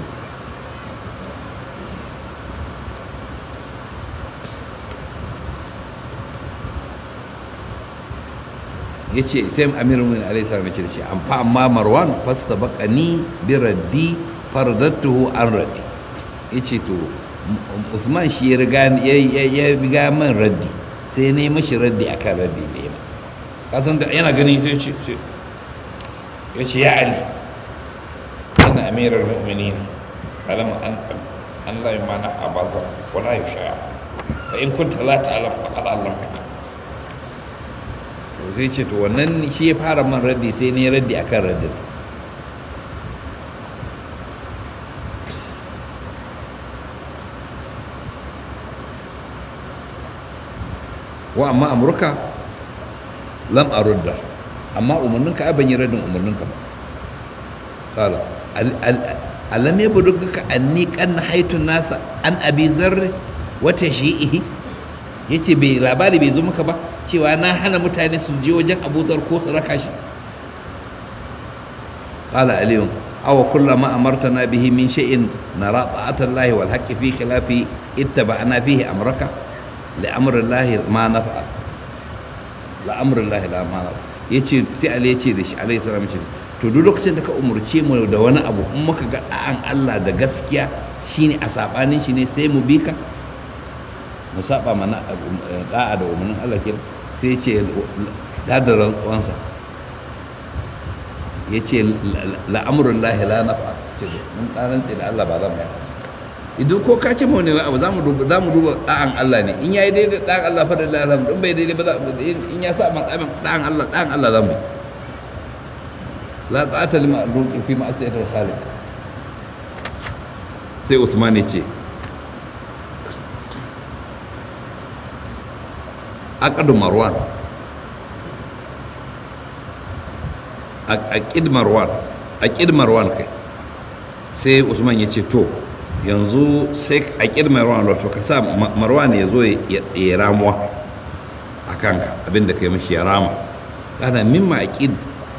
ya ce sai amirul alaihi salam ya ce da shi an fa amma marwan fasta bakani bi raddi fardattuhu an raddi ya ce to usman shi ya riga ya riga man raddi sai ne mashi raddi akan raddi da ya kasan da yana gani sai ce ya ce ya ali ana amirar mu'minin alam an an la yumana abaza wala yusha fa in kunta la ta'lam faqad allamtuka to sai ce to wannan shi ya fara man raddi sai ne raddi akan raddinsa wa amma amurka lam arudda amma umarninka ai ban yi raddin umarninka ba qala alam yabduka anni kan haitun nasa an abi zarri wata shi'ihi yace bai labari bai zo maka ba cewa na hana mutane su je wajen abuzar ko su raka shi qala aliyun aw kullama amartana bihi min shay'in nara ta'ata allahi wal haqqi fi khilafi ittaba'na fihi amraka li amri allahi ma nafa la amri allahi la ma nafa yace sai ali yace da shi alayhi salam yace to duk lokacin da ka umurce mu da wani abu in muka ga da'an Allah da gaskiya shine a sabanin shi ne sai mu bi ka mu saba mana da'a da umarnin Allah ke sai ce da da rantsuwansa ya ce la'amurin lahi la nafa ce mun rantse da Allah ba za mu yi idan ko ka ce mu ne abu za mu duba za mu duba da'an Allah ne in yayi daidai da'an Allah fa da Allah in bai daidai ba za in ya sa man da'an Allah da'an Allah za mu yi la ta'ata lima ruqi fi ma'asiyatil khaliq sai Usman ya ce aqdu marwan aqid marwan aqid marwan kai sai usman ya ce to yanzu sai aqid marwan wato ka sa marwan ya zo ya ramuwa a kanka abinda kai mashi ya rama ana mimma aqid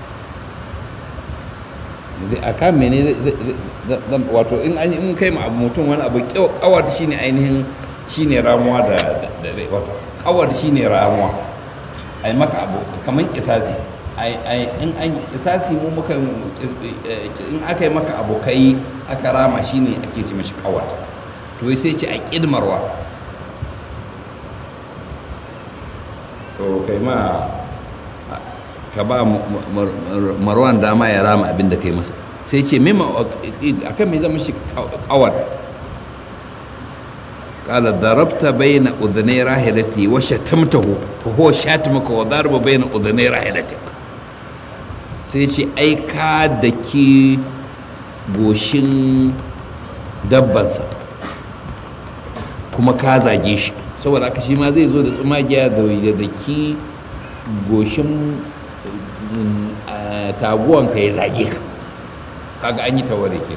a kan mene wato in an in kai ma mutum wani abu kawar shine ainihin shine ramuwa da wato kawar shi ne ramuwa a yi maka abu kamar kisasi in an kisasi mu muka in aka yi maka abu kai aka rama shi ne ake ce mashi kawar to sai ce a ƙidmarwa to kai ma ka ba marwan dama ya rama abin da kai masa sai ce mima akan mai zama shi kawar kala darabta bayna udhnay rahilati wa shatamtahu fa huwa shatmuka wa darba bayna udhnay rahilati sai ce ai ka daki goshin dabbansa kuma ka zage shi saboda haka shi ma zai zo da tsumagiya da daki goshin taguwanka ya zage ka kaga an yi tawari ke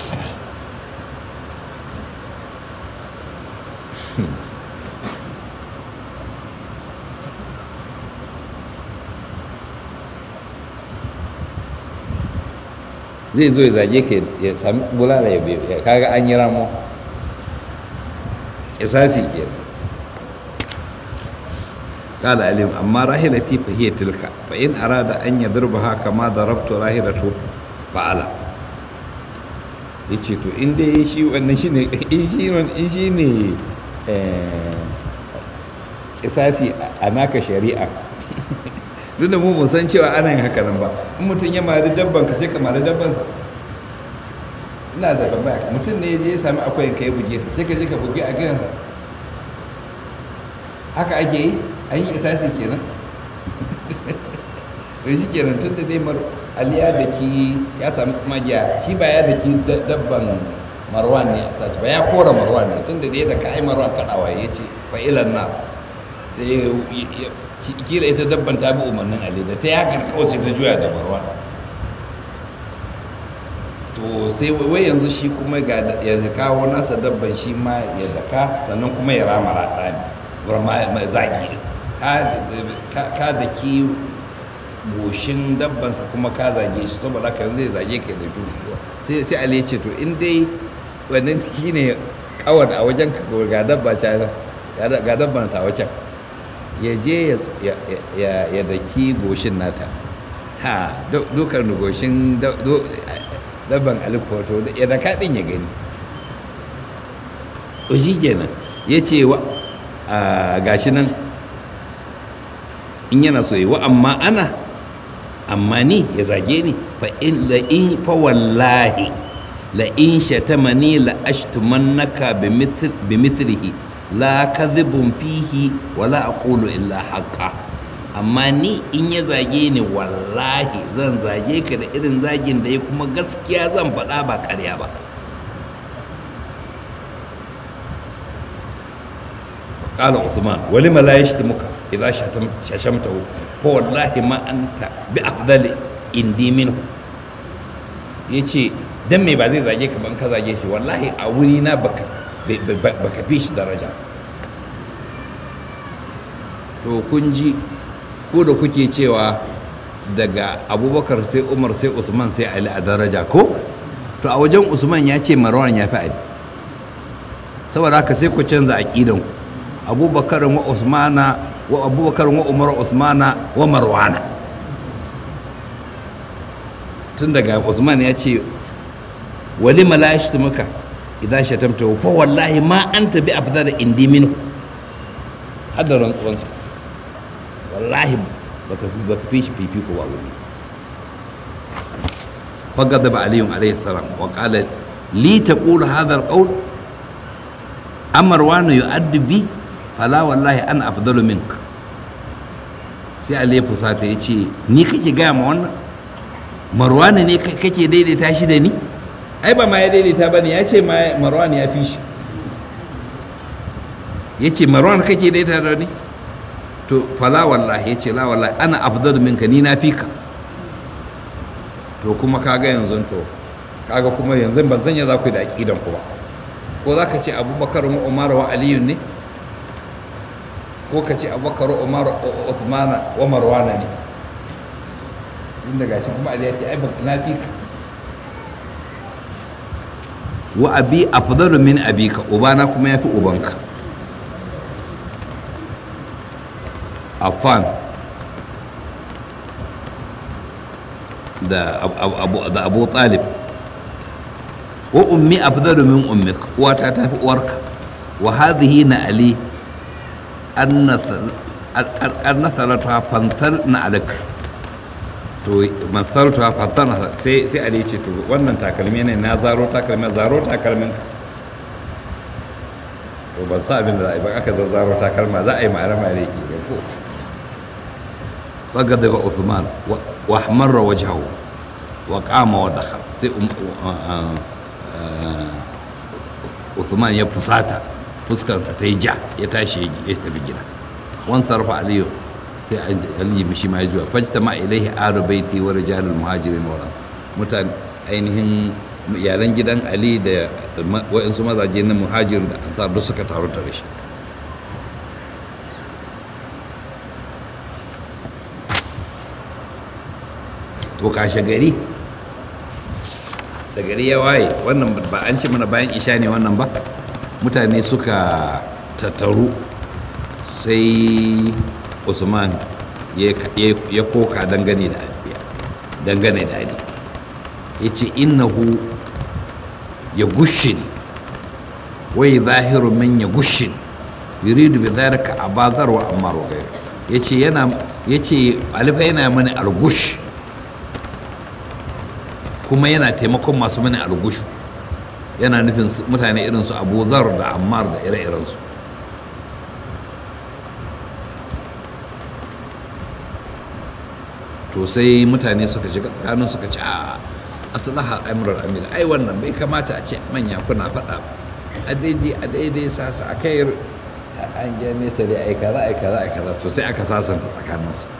zai zo ya zage ka ya sami bulala ya biyu kaga an yi ramo isasi ke قال عليهم أما راحلتي فهي تلك فإن أراد أن يضربها كما ضربت راحلته فعلا yace to in dai shi wannan shi ne in shi in shi ne kisasi a naka shari'a duk da mu mun san cewa ana yin haka nan ba in mutum ya mari dabban ka sai ka mari dabban sa ina da babaya mutum ne ya je ya sami akwai ka ya buge ta sai ka je ka buge a gidansa haka ake yi an yi isasi kenan to shi kenan tun da dai aliya da ki ya sami tsumagiya shi ba ya da ki dabban marwan ne a sace ba ya kora marwan ne tun da dai da ka ai marwan kaɗawa ya ce fa'ilan na sai kila ita dabban ta bi umarnin ali da ta yi haka kawai sai ta juya da marwan to sai wai yanzu shi kuma ya kawo nasa dabban shi ma ya daka sannan kuma ya rama raɗa ne zagi ka da ki goshin dabbansa kuma ka zage shi saboda haka zai zage ka da dukiya sai sai Ali ya ce to in dai wannan shine kawar a wajen ka ga dabba ta ga dabban ta wajen ya je ya ya daki goshin nata ha dukar goshin dabban alikoto ya da kaɗin ya gani to shi kenan ya ce wa gashi nan in yana so yi wa amma ana amma ni ya zage ni fa in la in fa wallahi la in shatamani la ashtumannaka bi mithlihi la kadhibun fihi wa la aqulu illa haqqa amma ni in ya zage ni wallahi zan zage ka da irin zagin da ya kuma gaskiya zan faɗa ba ƙarya ba قال عثمان ولما لا يشتمك إذا شتمته فوالله ما أنت بأفضل إندي منه yace dan me ba zai zage ka ban ka zage shi wallahi a wuri na baka baka fi shi daraja to kun ji ko da kuke cewa daga abubakar sai umar sai usman sai ali a daraja ko to a wajen usman ya ce marwan ya fi ali saboda haka sai ku canza aƙidanku abubakar wa usmana wa abubakar wa umar usmana wa marwana tun daga usman ya ce wali la yashtamuka idan shatamta fa wallahi ma anta bi afdal indi minhu hadaran tsuwansa wallahi baka fi baka fi shi fifiko ba wani فغضب علي عليه السلام وقال لي تقول هذا القول أمروان يؤدي بي fala wallahi an afdalu mink sai Ali ya fusata ya ce ni kake gaya ma wannan marwani ne kake daidaita shi da ni ai ba ma ya daidaita ba ne ya ce marwani ya fi shi ya ce marwani kake daidaita da ni to fala wallahi ya ce la wallahi ana afdalu minka ni na fi ka to kuma kaga yanzu to kaga kuma yanzu ban sanya za ku yi da aƙidan ku ba ko za ka ce abubakar umar wa aliyu ne ko ka ce abubakar umar usmana wa marwana ne inda gashi kuma ali ya ce ai na fi ka wa abi afdalu min abika ubana kuma yafi ubanka affan da abu da abu talib wa ummi afdalu min ummik uwata tafi uwarka wa hadhihi na ali an nasalata fansar na alaka to masartu ha fasana sai sai ali ce to wannan takalmi ne na zaro takalmi zaro takalmin to ban sa abin da za a yi ba aka zazzaro takalma za a yi ma'ara ma'ara ki da ko fagada ba Uthman wa ahmarra wajhahu wa qama wa dakhal sai Uthman ya fusata fuskarsa ta yi ja ya tashi ya tafi gida wan sarfa aliyu sai ali mishi ma juwa fajta ma ilaihi aru baiti wa rijalul muhajirin wa ansar mutane ainihin iyalan gidan ali da wa'insu mazaje na muhajirin da ansar duk suka taru tare shi to kashe gari da gari ya waye wannan ba an ce mana bayan isha ne wannan ba mutane suka tattaru sai usman ya koka dangane da dangane da ali ya ce innahu ya gushin wai zahiru min ya gushin yuridu bi dhalika abazar wa ammar wa ghayr yace yana yace alifa yana mani algush kuma yana taimakon masu mani algush yana nufin mutane irin su Abu Zar da Ammar da ire-iren su to sai mutane suka shiga tsakanin suka ce a aslaha amrul amir ai wannan bai kamata a ce manya kuna faɗa a daidai a daidai sasa a kai an je nesa dai ai kaza ai kaza ai kaza to sai aka sasanta tsakanin su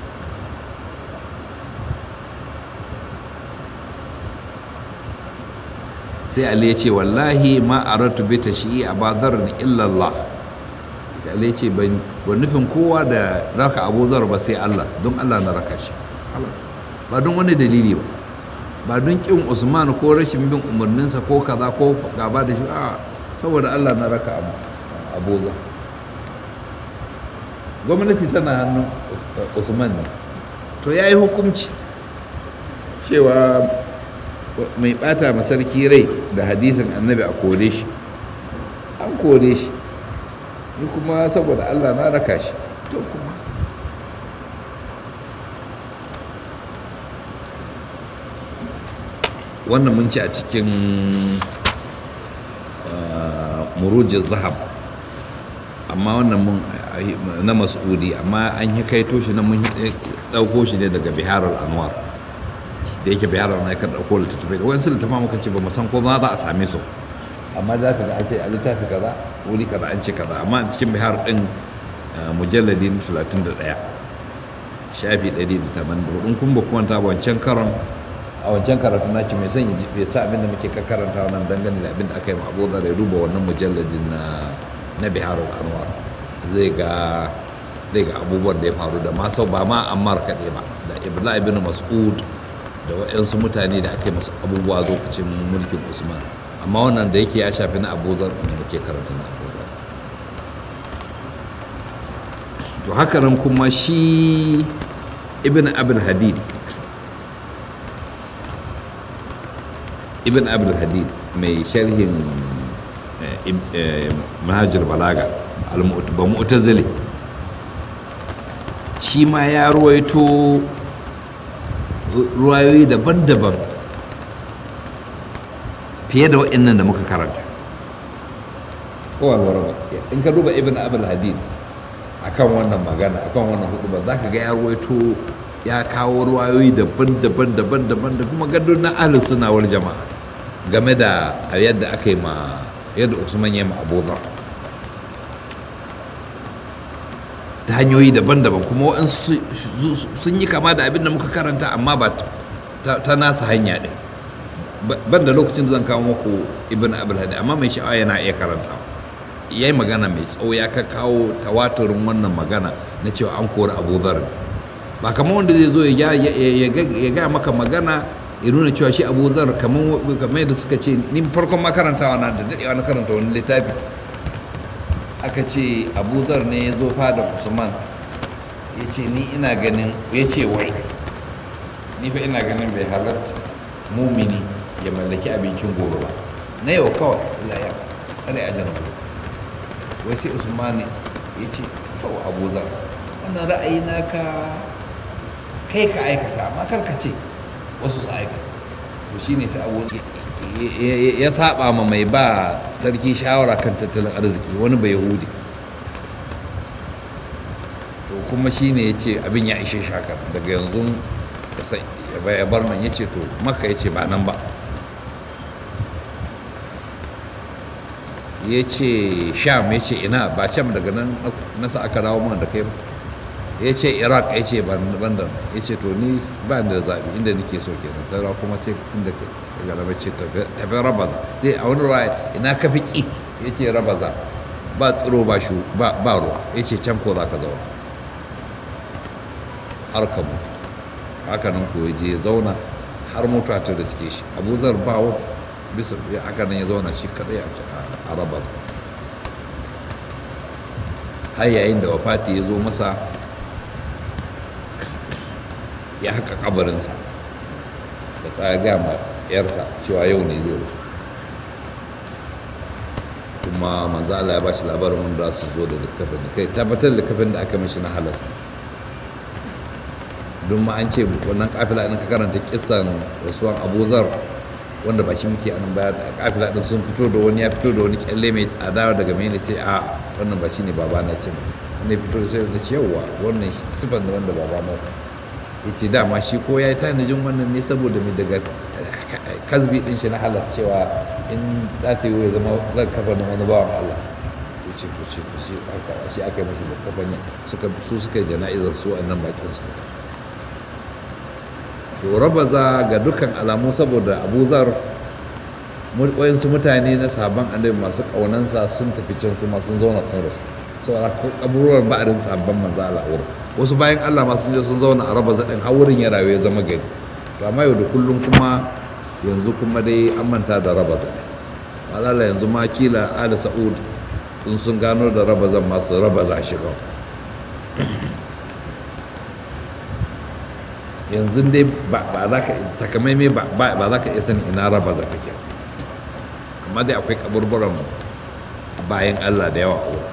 sai Ali ya ce wallahi ma aratu bi tashii abadar illa Allah Ali ya ce ban nufin kowa da raka Abu Zar ba sai Allah don Allah na raka shi ba don wani dalili ba ba don kin usman ko rashin bin umarninsa ko kaza ko gaba da shi a saboda allah na raka abuza gwamnati tana hannun usman ne to ya yi hukunci cewa mai bata masarki rai da hadisin annabi a kore shi an kore shi ni kuma saboda allah na raka shi to kuma wannan mun ci a cikin murujin zahab amma wannan mun na mas'udi amma an yi kaito shi na mun ɗauko shi ne daga biharar anwar da yake biharar na yakan ɗauko littattafai da wayansu littattafai muka ce ba mu san ko za a same su amma za ka ga an ce a littafi kaza wuri kaza an ce kaza amma a cikin bihar ɗin mujalladin 31 shafi 180 in kun ba kuma ta wancan karon a wancan karatu na ce mai son ya sa abin da muke karanta wannan dangane da abin da aka yi ma abu zara ya duba wannan mujalladin na na biharul anwar zai ga zai ga abubuwan da ya faru da ma sau ba ma ammar kaɗai ba da ibla ibn mas'ud da waɗansu mutane da aka yi masu abubuwa lokacin mulkin usman amma wannan da yake ya shafi na abu zar da muke karanta na abu zar to haka nan kuma shi ibn abul hadid ibn abdul hadid mai sharhin mahajir balaga ba mu'tazili shi ma ya ruwaito ruwayoyi daban-daban fiye da waɗannan da muka karanta kowarwar in ka duba ibn abdul hadid akan wannan magana akan wannan hudu ba za ka ga ya ruwaito ya kawo ruwayoyi daban-daban daban-daban da kuma gadon na ahlus suna wal jama'a game da yadda aka yi ma yadda usman ya ma abuzar ta hanyoyi daban-daban kuma waɗansu sun yi kama da abin da muka karanta amma ba ta nasa hanya ɗin ban da lokacin da zan kawo muku ibn abul hadi amma mai sha'awa yana iya karanta ya yi magana mai tsawo ya ka kawo tawaturin wannan magana na cewa an kori abuzar ba kamar wanda zai zo ya gaya maka magana ya nuna cewa shi abu zar kamar yadda suka ce ni farkon makarantawa na da daɗewa na karanta wani littafi aka ce abu zar ne ya zo fada usman ya ce ni ina ganin ya ce wai ni fa ina ganin bai halatta mumini ya mallaki abincin gobe ba na yau kawai Allah ya kada ya jana wai sai usman ya ce to abu zar wannan ra'ayi naka kai ka aikata amma kar ka ce wasu su aikata to shine sai abu ya saba ma mai ba sarki shawara kan tattalin arziki wani bai yahudi to kuma shine ya ce abin ya ishe shakar daga yanzu ya bar nan ya ce to maka ya ce ba nan ba ya ce sham ya ce ina ba can daga nan nasa aka dawo mana da kai ba ya ce iraq ya ce bandan ya ce to ni ba da zaɓi inda nake so kenan saura kuma sai inda ka galaba ce tafi rabaza sai a wani ruwa ina ka fi ƙi ya ce rabaza ba tsiro ba shu ba ruwa ya ce can ko za ka zauna har ka mutu haka nan ko ya je ya zauna har mutuwa ta da suke shi abu zar bawo bisa haka nan ya zauna shi kadai a rabas har yayin da wafati ya zo masa ya haka kabarinsa da tsaga ma yarsa cewa yau ne zai rufu kuma manzo Allah ya ba shi labarin wanda su zo da littafin da kai tabbatar da littafin da aka mishi na halasa don ma an ce wannan kafila ɗin ka karanta kisan rasuwan abuzar wanda ba shi muke anan baya da kafila ɗin sun fito da wani ya fito da wani kyalle mai tsada daga mai ce a wannan ba shi ne baba na ce wanda ya fito da sai da ce yawwa wannan sifan da wanda baba na ya ce dama shi ko ya yi tanajin wannan ne saboda mai daga kasbi ɗin shi na halas cewa in za ta yi ya zama zan kafa na wani bawan Allah sai ce to ce to shi aka yi mashi da kafanya su suka yi jana'izar su a nan bakin su to rabaza ga dukkan alamu saboda abuzar wayansu mutane na sabon annabi masu ƙaunansa sun tafi can su sun zauna sun rasu saboda kaburuwar ba'arin sabon manzo Allah wurin wasu bayan Allah masu je sun zauna a rabaza din har wurin ya rayu ya zama gari to amma yau da kullum kuma yanzu kuma dai an manta da rabaza malala yanzu ma kila ali sa'ud in sun gano da rabazan masu rabaza shi kawai yanzu dai ba za ka takamaimai ba za ka iya sani ina raba za take amma dai akwai kaburburan bayan allah da yawa uwa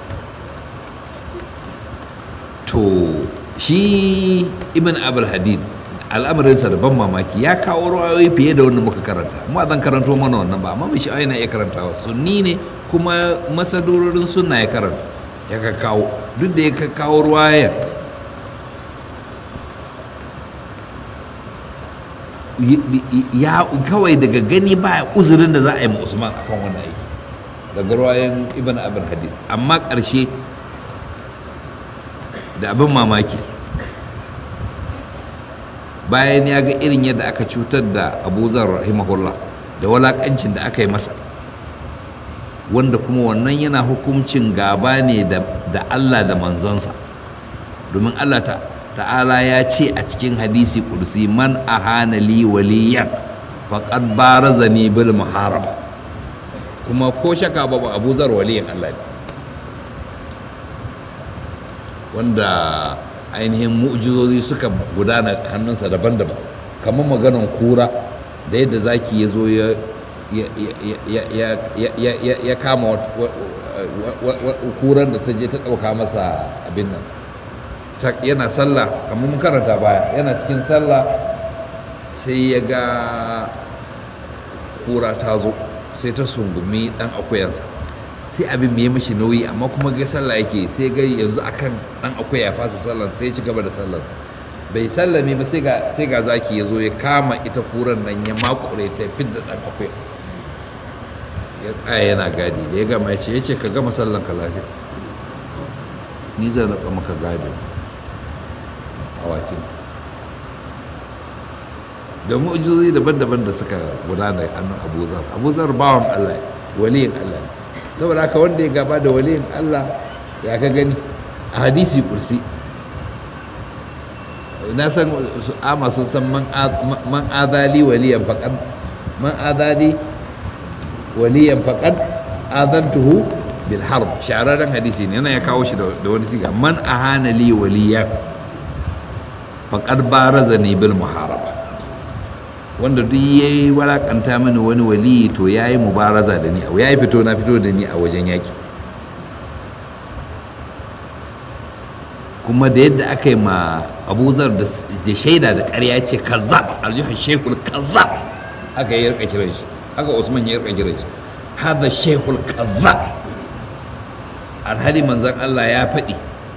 to shi ibn abul hadid al'amarinsa da ban mamaki ya kawo ruwayoyi fiye da wanda muka karanta amma zan karanto mana wannan ba amma mai sha'awa yana iya karantawa sunni ne kuma masadurorin sunna ya karanta ya ka kawo duk da ya ka kawo ruwayan ya kawai daga gani ba uzurin da za a yi ma usman akan wannan aiki daga ruwayan ibn abin hadid amma ƙarshe da abin mamaki bayan ya ga irin yadda aka cutar da abuzar rahimahullah da walakancin da aka yi masa wanda kuma wannan yana hukuncin gaba ne da allah da manzansa domin allah ta ta'ala ya ce a cikin hadisi kudusi man ahana li waliyan faqad barazani bil muharaba kuma ko shaka babu Abu Zar waliyan Allah ne wanda ainihin mu'jizozi suka gudana hannunsa daban-daban kamar maganan kura da yadda zaki ya zo ya kama kuran da ta je ta ɗauka masa abin nan yana sallah kamar mun karanta baya yana cikin sallah sai ya ga kura ta zo sai ta sungumi dan akuyansa sai abin mai mashi nauyi amma kuma ga sallah yake sai ga yanzu akan dan akuya ya fasa sallan sai ya ci gaba da sallarsa bai sallame ba sai ga sai ga zaki ya zo ya kama ita kuran nan ya makure ta fidda dan akuya ya tsaya yana gadi da ya gama ya ce ya ce ka gama sallan ka lafiya ni zan raka maka gadi awakin da mu'jizozi daban-daban da suka gudana hannun abuzar abuzar bawan allah waliyin allah saboda haka wanda ya gaba da waliyin allah ya ka gani a hadisi kursi na san ama sun san man adali waliyan faƙad man adali waliyan faƙad adantuhu bil harb shahararren hadisi ne yana ya kawo shi da wani siga man ahana li waliyan faƙar baraza ne bil muharaba wanda duk ya yi walakanta mini wani wali to ya yi mubaraza da ni ya yi fito na fito da ni a wajen yaƙi kuma da yadda aka yi ma abuzar da shaida da ƙarya ce kazzab aljihar shekul kazzab haka ya rika kiran shi haka usman ya rika kiran shi hada shekul kazzab alhali manzan allah ya faɗi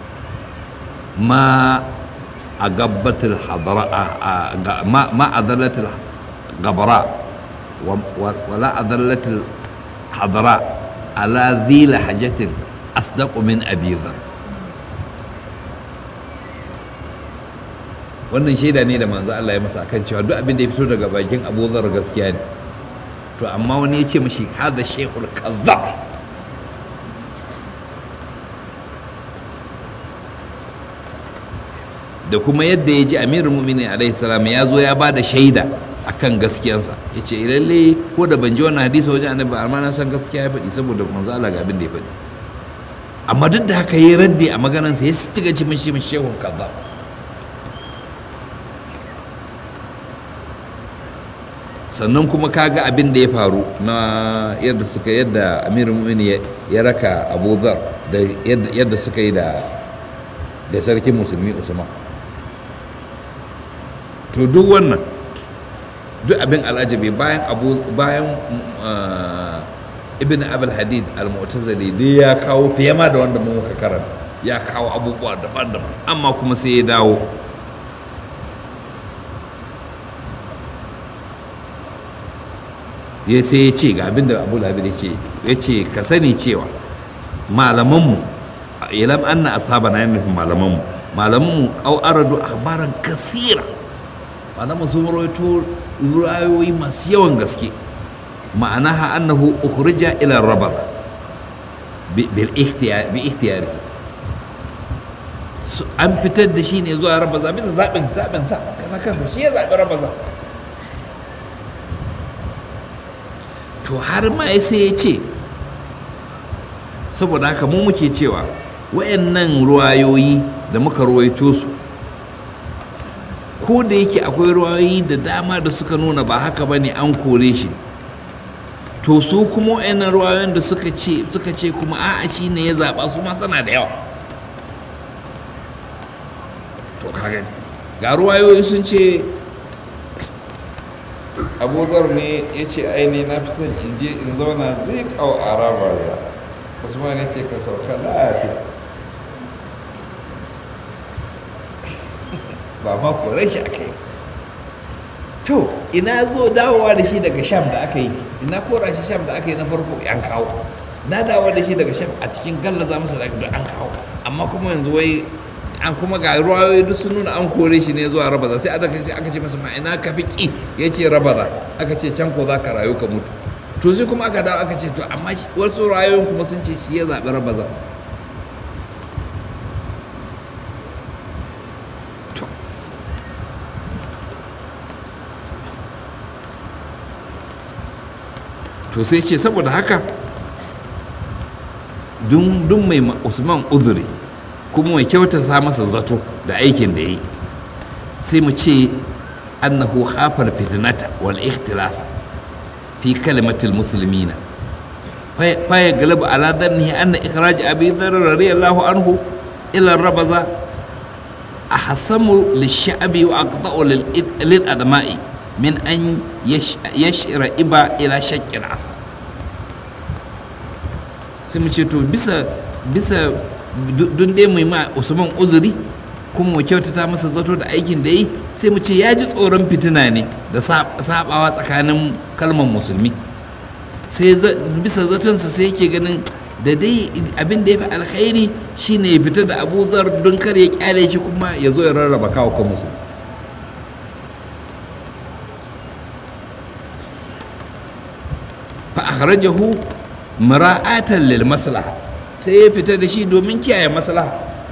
ma a gabbatul hadara ma a zallatul gabara wala a zallatul hadara ala zila hajjatin asdaqu min abi dhar wannan shaida ne da manzo Allah ya masa akan cewa duk abin da ya fito daga bakin Abu Dharr gaskiya ne to amma wani ya ce mashi hada shaykhul kazzab da kuma yadda ya ji amirul mu'minin alaihi salam ya zo ya ba da shaida akan gaskiyansa ya ce lalle ko da ban ji wannan hadisi wajen annabi amma na san gaskiya ya faɗi saboda manzo Allah ga abin da ya faɗi amma duk da haka yayi raddi a maganarsa ya ci gaci mashi mashi shehun kazzab sannan kuma kaga abin da ya faru na yadda suka yadda amirul mu'minin ya raka Abu Dhar da yadda suka yi da da sarkin musulmi Usman to duk wannan duk abin al'ajabi bayan abu bayan ibn abul hadid al-mu'tazili dai ya kawo fiye ma da wanda muka karanta ya kawo abubuwa daban-daban amma kuma sai ya dawo ya sai ya ce ga abin da abu labi ce ya ce ka sani cewa malamanmu ilam anna ashabana yana nufin malamanmu malamanmu au aradu akhbaran kafira malaman sun rawaito ruwayoyi masu yawan gaske ma'ana ha annahu ukhrija ila rabar bil ikhtiyar bi ikhtiyari an fitar da shi ne zuwa rabaza bisa zaɓin zaɓin sa kana kansa shi ya zaɓi rabaza to har ma sai ya ce saboda haka mu muke cewa wayannan ruwayoyi da muka ruwaito su ko da yake akwai ruwayoyi da dama da suka nuna ba haka ba ne an kore shi to su kuma wayannan ruwayoyin da suka ce suka ce kuma a'a shi ne ya zaɓa su ma suna da yawa to kaga ga ruwayoyi sun ce abuzar ne ya ce aini na fi son in je in zauna zai kawo araba ya usman ya ce ka sauka lafiya ba ma korai shi aka yi to ina zo dawowa da shi daga sham da aka yi ina kora shi sham da aka yi na farko an kawo na dawo da shi daga sham a cikin gallaza masa da an kawo amma kuma yanzu wai an kuma ga ruwayoyi duk sun nuna an kore shi ne zuwa rabaza sai aka ce aka ce masa ma ina ka fi ki ya ce rabaza aka ce can ko za ka rayu ka mutu to sai kuma aka dawo aka ce to amma wasu rayoyin kuma sun ce shi ya zaɓi rabaza to sai ce saboda haka dun mai usman uzuri kuma mai kyautata masa zato da aikin da yi sai mu ce annahu hafar fitnata wal ikhtilaf fi kalimatil muslimina fa ya galaba ala dhannihi anna ikhraj abi dharr radiyallahu anhu ila rabaza ahsamu lish-sha'bi wa aqta'u lil adma'i min an yashira iba ila shakkin asa sai mu ce to bisa bisa don dai mu ma usman uzuri kuma mu kyautata masa zato da aikin da yi sai mu ce ya ji tsoron fitina ne da sabawa tsakanin kalmar musulmi sai bisa zatonsa sai yake ganin da dai abin da ya fi alkhairi shine ya fita da abuzar don kar ya kyale shi kuma ya zo ya rarraba kawo kan musulmi fa akhrajahu mara'atan lil maslaha sai ya fita da shi domin kiyaye maslaha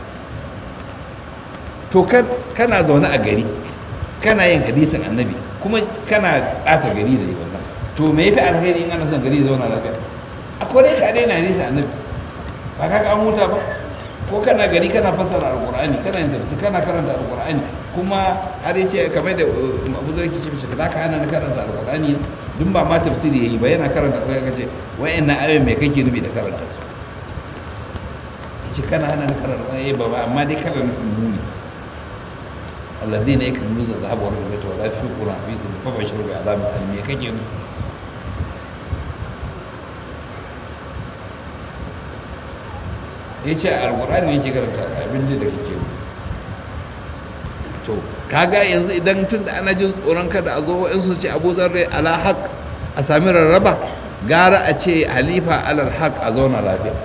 to kana zaune a gari kana yin hadisin annabi kuma kana ɓata gari da yi wannan to me yafi alheri in ana son gari zauna lafiya a kore ka daina hadisin annabi ba ka an huta ba ko kana gari kana fassara alqur'ani kana yin tafsir kana karanta alqur'ani kuma har yace kamar da Abu Zar ke ce mishi ka ka hana na karanta alqur'ani dun ba ma tafsiri yayi ba yana karanta ko ya ce wayannan ayoyin me kake nufi da karanta su ce kana hana ni karar eh baba amma dai kada nufin muni alladhina yaknuzuna dhahaba wal fiddata wa la yunfiquna fi sabilillah fa bashiru bi adhabin alim me kake nufi ya ce alkur'ani yake karanta abin da kake to kaga yanzu idan tun da ana jin tsoron kada a zo in su ce abu zarre ala haq a sami rarraba gara a ce halifa alal haq a zauna lafiya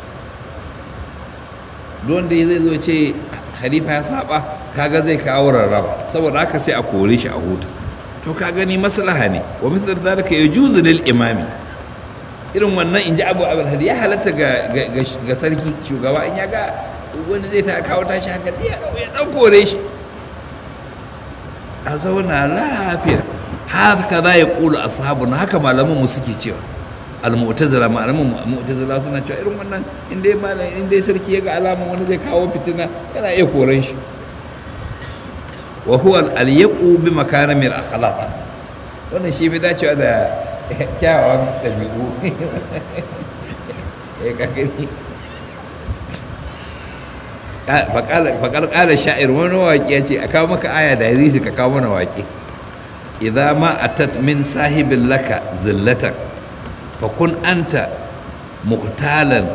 don da zai zo ce halifa ya saba kaga zai kawo rarraba saboda haka sai a kore shi a huta to ka gani maslaha ne wa misal zalika yajuzu lil imami irin wannan in ji abu abin hadi ya halatta ga sarki shugaba in ya ga wani zai ta kawo tashi hankali ya ɗan kore shi a zauna lafiya haka za ya ƙulu a sahabu na haka malaman mu suke cewa al-mu'tazila malaman mu'tazila suna cewa irin wannan in dai malam in dai sarki ya ga alaman wani zai kawo fitina yana iya koren shi wa huwa al-yaqu bi makarimil akhlaq wannan shi bai dacewa da kyawawan ɗabi'u ya kakari faƙar ƙala sha'ir wani waƙi ya ce a kawo maka aya da hadisi ka kawo mana waƙi idza ma atat min sahibin laka zillatan fa kun anta muhtalan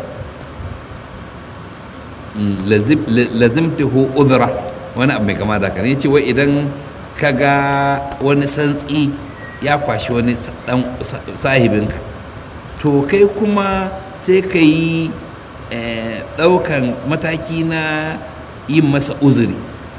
lazimtahu udhra wani abu mai kama da haka ne ce wai idan ka ga wani santsi ya kwashi wani sahibinka to kai kuma sai ka yi ɗaukan mataki na yin masa uzuri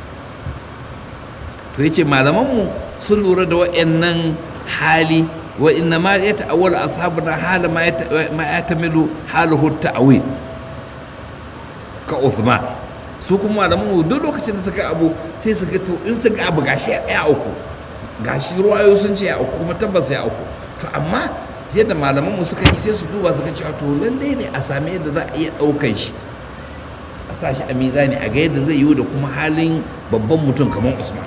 to yace malamanmu sun lura da wa'annan hali wa inna ma ya ta'awwal ashabuna hala ma ya tamilu haluhu ta'wil ka Uthman su kuma malamanmu duk lokacin da suka abu sai su ga to in suka abu gashi ya uku gashi ruwayo sun ce ya uku kuma tabbas ya uku to amma yadda malaman mu suka yi sai su duba su ga cewa to lalle ne a same yadda za a iya ɗaukan shi a sa shi a mizani a ga yadda zai yiwu da kuma halin babban mutum kamar usman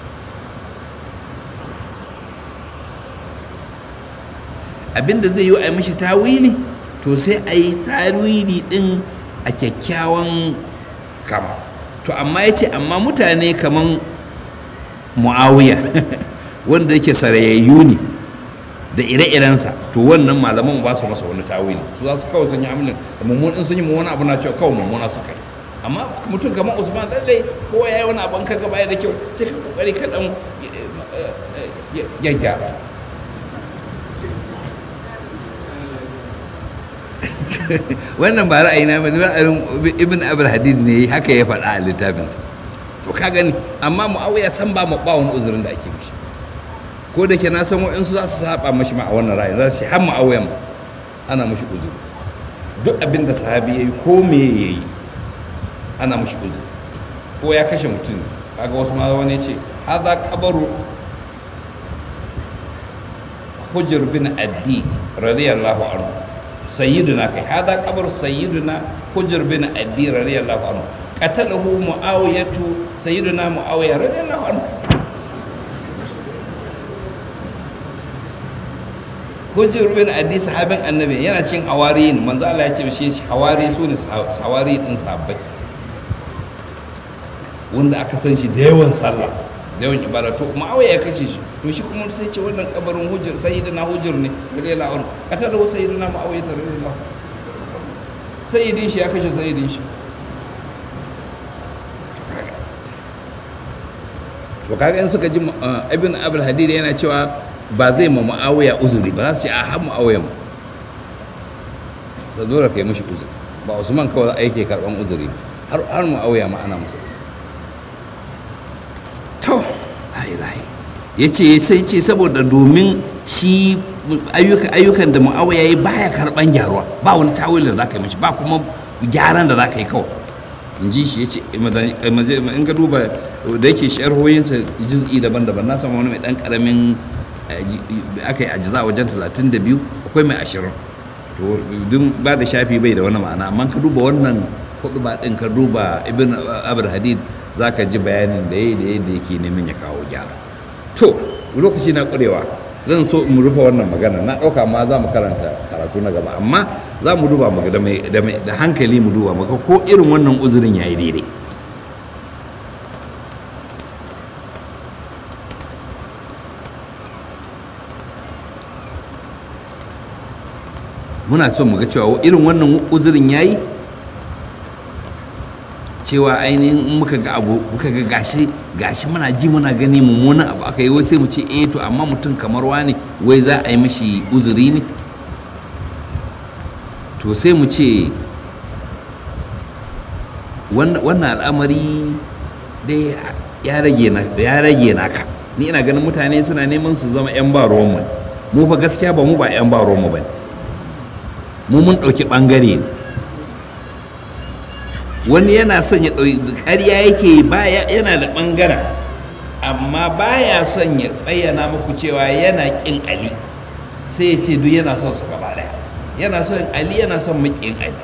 abinda zai yiwu a yi mishi tawili to sai a yi tawili din a kyakkyawan kama to amma ya ce amma mutane kamar mu'awiya wanda yake sarayayyu ne da ire-irensa to wannan malaman ba su masa wani tawili su za su kawai sun yi amilin da mummunan sun yi mummuna abu na cewa kawai mummuna su kai amma mutum kamar usman lallai kowa ya yi wani abin ka gaba da kyau sai ka kokari ka dan gyaggyara wannan ba ra'ayi na bane ra'ayin ibn abul hadid ne haka ya faɗa a littafinsa to ka gani amma muawiya san ba mu ba wani uzurin da ake mishi ko da ke na san wa'insu za su saba mashi ma a wannan ra'ayi za su ce har muawiya ma ana mashi uzuri duk abin da sahabi yayi ko me yayi ana mashi uzuri ko ya kashe mutum kaga wasu ma wani ce hadha qabaru hujr bin addi radiyallahu anhu sayyiduna kai hada kabar sayyiduna hujr bin addi radiyallahu anhu qatalahu muawiyatu sayyiduna muawiya radiyallahu anhu hujr bin addi sahabin annabi yana cikin hawariyin manzo Allah ya ce shi hawari su ne hawari din sahabbai wanda aka san shi da yawan sallah da yawan ibada to muawiya ya kace shi to shi kuma sai ce wannan kabarin hujjar sayyidina hujjar ne radiyallahu anhu katala wa sayyidina muawiya radiyallahu sayyidin shi ya kashe sayyidin shi to kaga in suka ji ibn abul hadid yana cewa ba zai ma muawiya uzuri ba za su ce a har muawiya mu da dole kai mishi uzuri ba usman kawai yake karban uzuri har har muawiya ma ana masa uzuri to layi ya ce sai ce saboda domin shi ayyukan da mu'awiya ya yi baya karban gyaruwa ba wani tawil da za ka yi mashi ba kuma gyaran da za ka yi kawai in ji shi ya ce in ka duba da yake sharhoyinsa juz'i daban-daban na samu wani mai dan karamin aka yi ajiza wajen 32 akwai mai ashirin to duk ba da shafi bai da wani ma'ana amma ka duba wannan kudu ba din ka duba ibn abul hadid za ka ji bayanin da ya da yadda yake neman ya kawo gyara to lokaci na ƙurewa zan so in rufe wannan magana na ɗauka ma za mu karanta karatu na gaba amma za mu duba mu ga da mai- da mai- da hankali mu duba mu ga ko irin wannan uzurin yayi daidai muna son mu ga cewa irin wannan uzurin yayi cewa ainihin in muka ga abu muka ga gashi gashi muna ji muna gani mummunan abu aka yi wai sai mu ce eh to amma mutum kamar wani wai za a yi mashi uzuri ne to sai mu ce wannan wannan al'amari dai ya rage na ya rage naka ni ina ganin mutane suna neman su zama yan ba ruwanmu mu fa gaskiya ba mu ba yan ba ruwanmu ba mu mun ɗauki ɓangare ne wani yana son ya ɗauki ƙarya yake yi, baya yana da ɓangaren amma baya son ya bayyana muku cewa yana ƙin ali sai ya ce duk yana son su gaba ɗaya yana son ali yana son maƙin ali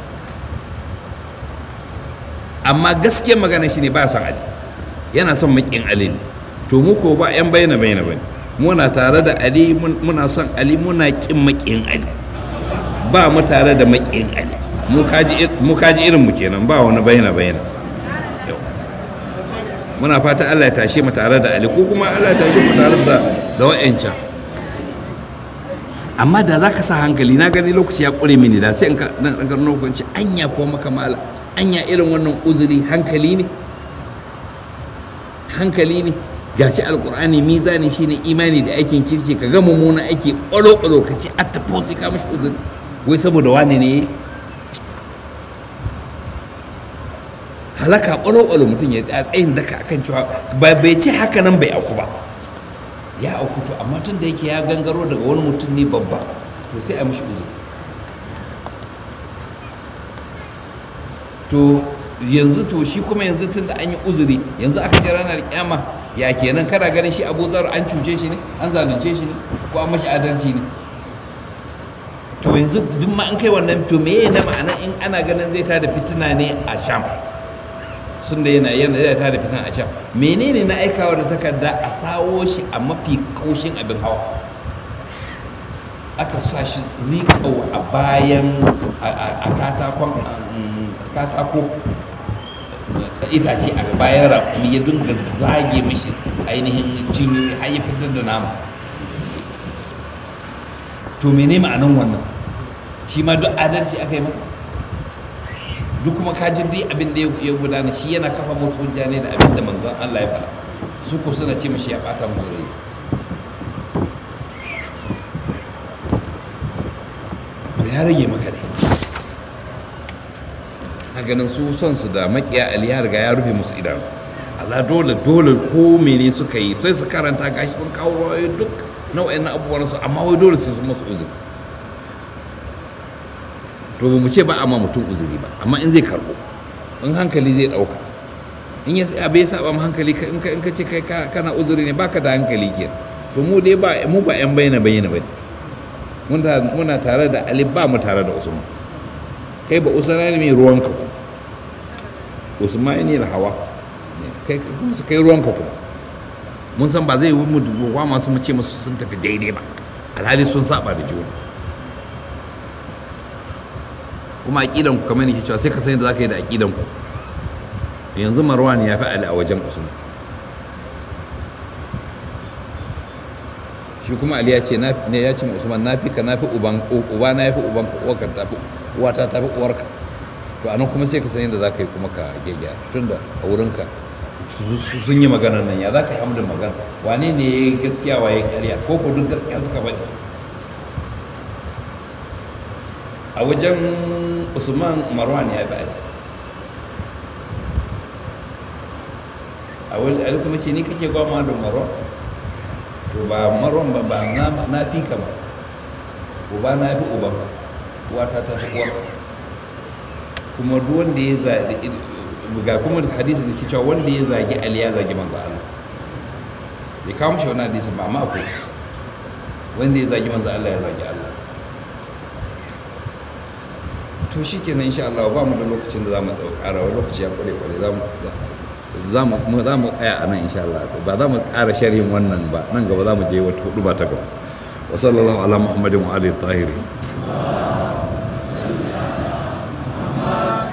amma gaskiyar magana shi ne ba son ali yana son maƙin ali ne to mu ko ba 'yan bayyana bayyana ba ne muna tare da ali mun- muna son ali muna ƙin maƙin ali ba mu tare da maƙin ali mu kaji ir- mu kaji irin mu kenan ba wani bayyana bayyana Yau. muna fata Allah ya tashe mu tare da ali ko kuma Allah ya tashe mu tare da da wa'ancan amma da za ka sa hankali na gani lokaci ya ƙure mini da sai in ka dan dan karno hukunci anya ko maka mala anya irin wannan uzuri hankali ne hankali ne gashi alkur'ani mizani shine imani da aikin kirki ka ga mummunan aiki ƙwalo-ƙwalo ka ce atta sai ka mashi uzuri wai saboda wani ne halaka ƙwalo-ƙwalo mutum ya tsaya tsayin daka akan cewa ba bai ce haka nan bai auku ba ya auku to amma tun da yake ya gangaro daga wani mutum ne babba to sai a mashi uzuri to yanzu to shi kuma yanzu tun da an yi uzuri yanzu aka ji ranar kyama ya kenan kana ganin shi abu zar an cuce shi ne an zalunce shi ne ko an mashi adalci ne to yanzu duk ma an kai wannan to me na ma'ana in ana ganin zai tada fitina ne a sham sun da yana yana zai tada fitina a sham menene na aikawa da takarda a sawo shi a mafi kaushin abin hawa aka sa shi zikau a bayan a a katakon um, katako itace a bayan rakumi ya dinga zage mishi ainihin cinyoyi har ya fitar da nama to mene ma'anan wannan shi ma duk adalci aka yi masa duk kuma kaji duk abin da ya gudana shi yana kafa musu hujja ne da abin da manzon Allah ya faɗa su ko suna ce mishi ya ɓata musu rai to ya rage maka ne a ganin su son su da makiya ali ya riga ya rufe musu idanu Allah dole dole ko mene suka yi sai su karanta gashi sun kawo rawayoyi duk nau'in na abubuwan su amma wai dole sai su masu uzuri to ba mu ce ba amma mutum uzuri ba amma in zai karbo in hankali zai dauka in ya tsaya bai saba ma hankali ka- in ka in ka ce kai ka- kana uzuri ne baka da hankali ke to mu dai ba mu ba yan bayyana bayyana bane mun ta- muna tare da Ali ba mu tare da Usman kai ba Usman ne mai ruwanka ku Usman ne da hawa kai kuma su kai ruwanka kuma mun san ba zai yi mu dubuwa masu mu ce musu sun tafi daidai ba alhali sun saba da juna kuma aqidan ku kamar nake cewa sai ka san yadda zaka yi da aqidan ku yanzu Marwan ya fi Ali a wajen Usman shi kuma Ali ya ce na ne ya ce ma Usman na fi ka na fi uban uba na fi uban ka uwarka ta fi uwata ta fi uwarka to anan kuma sai ka san yadda zaka yi kuma ka gyagya tunda a wurinka su- su- sun yi maganar nan ya za ka yi amdin magana wane ne ya yi gaskiya wa ya karya ko ko duk gaskiya suka faɗi a wajen usman marwan ya faɗi a wani a kuma ce ni kake gwama da marwan to ba marwan ba ba na, na fi ka ba uba na fi uban uwata ta fi uwar kuma duk wanda ya zaɓi ga kuma hadisi da ke cewa wanda ya zagi ali ya zagi manzo Allah bai kawo mishi wani hadisi ba amma akwai wanda ya zagi manzo Allah ya zagi Allah to shi kenan insha Allah ba mu da lokacin da za mu ƙara wani lokaci ya kware kware za mu za mu mu- za mu tsaya a nan insha Allah ba za mu ƙara sharhin wannan ba nan gaba za mu je wata hudu ba ta gaba wa sallallahu ala muhammadin wa alihi tahirin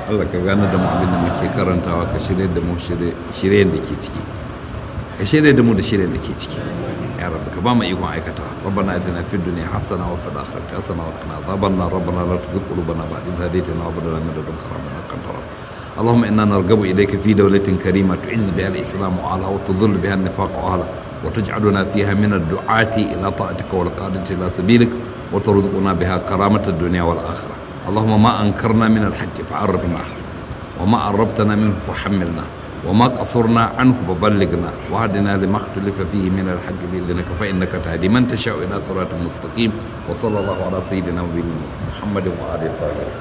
Allah ka gane da mu abin da muke karantawa ka shirye da mu shiryen da ke ciki ka shirye da mu da shiryen da ke ciki ya rabbi ka ba mu ikon aikatawa rabbana atina fid dunya hasana wa fil akhirati hasana wa qina adhaban nar rabbana la tuzigh qulubana ba'da idh hadaytana wa hab lana min ladunka rahmatan innaka antal wahhab اللهم انا نرغب اليك في دوله كريمه تعز بها الاسلام واهلها وتذل بها النفاق واهلها وتجعلنا فيها من الدعاة الى طاعتك والقادة الى سبيلك وترزقنا بها كرامة الدنيا والاخره اللهم ما انكرنا من الحق فعرفنا وما عرفتنا منه فحملنا وما قصرنا عنه فبلغنا وهدنا لما اختلف فيه من الحق باذنك فانك تهدي من تشاء الى صراط مستقيم وصلى الله على سيدنا ونبينا محمد وعلى اله الطاهرين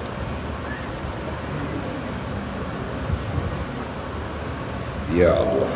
يا الله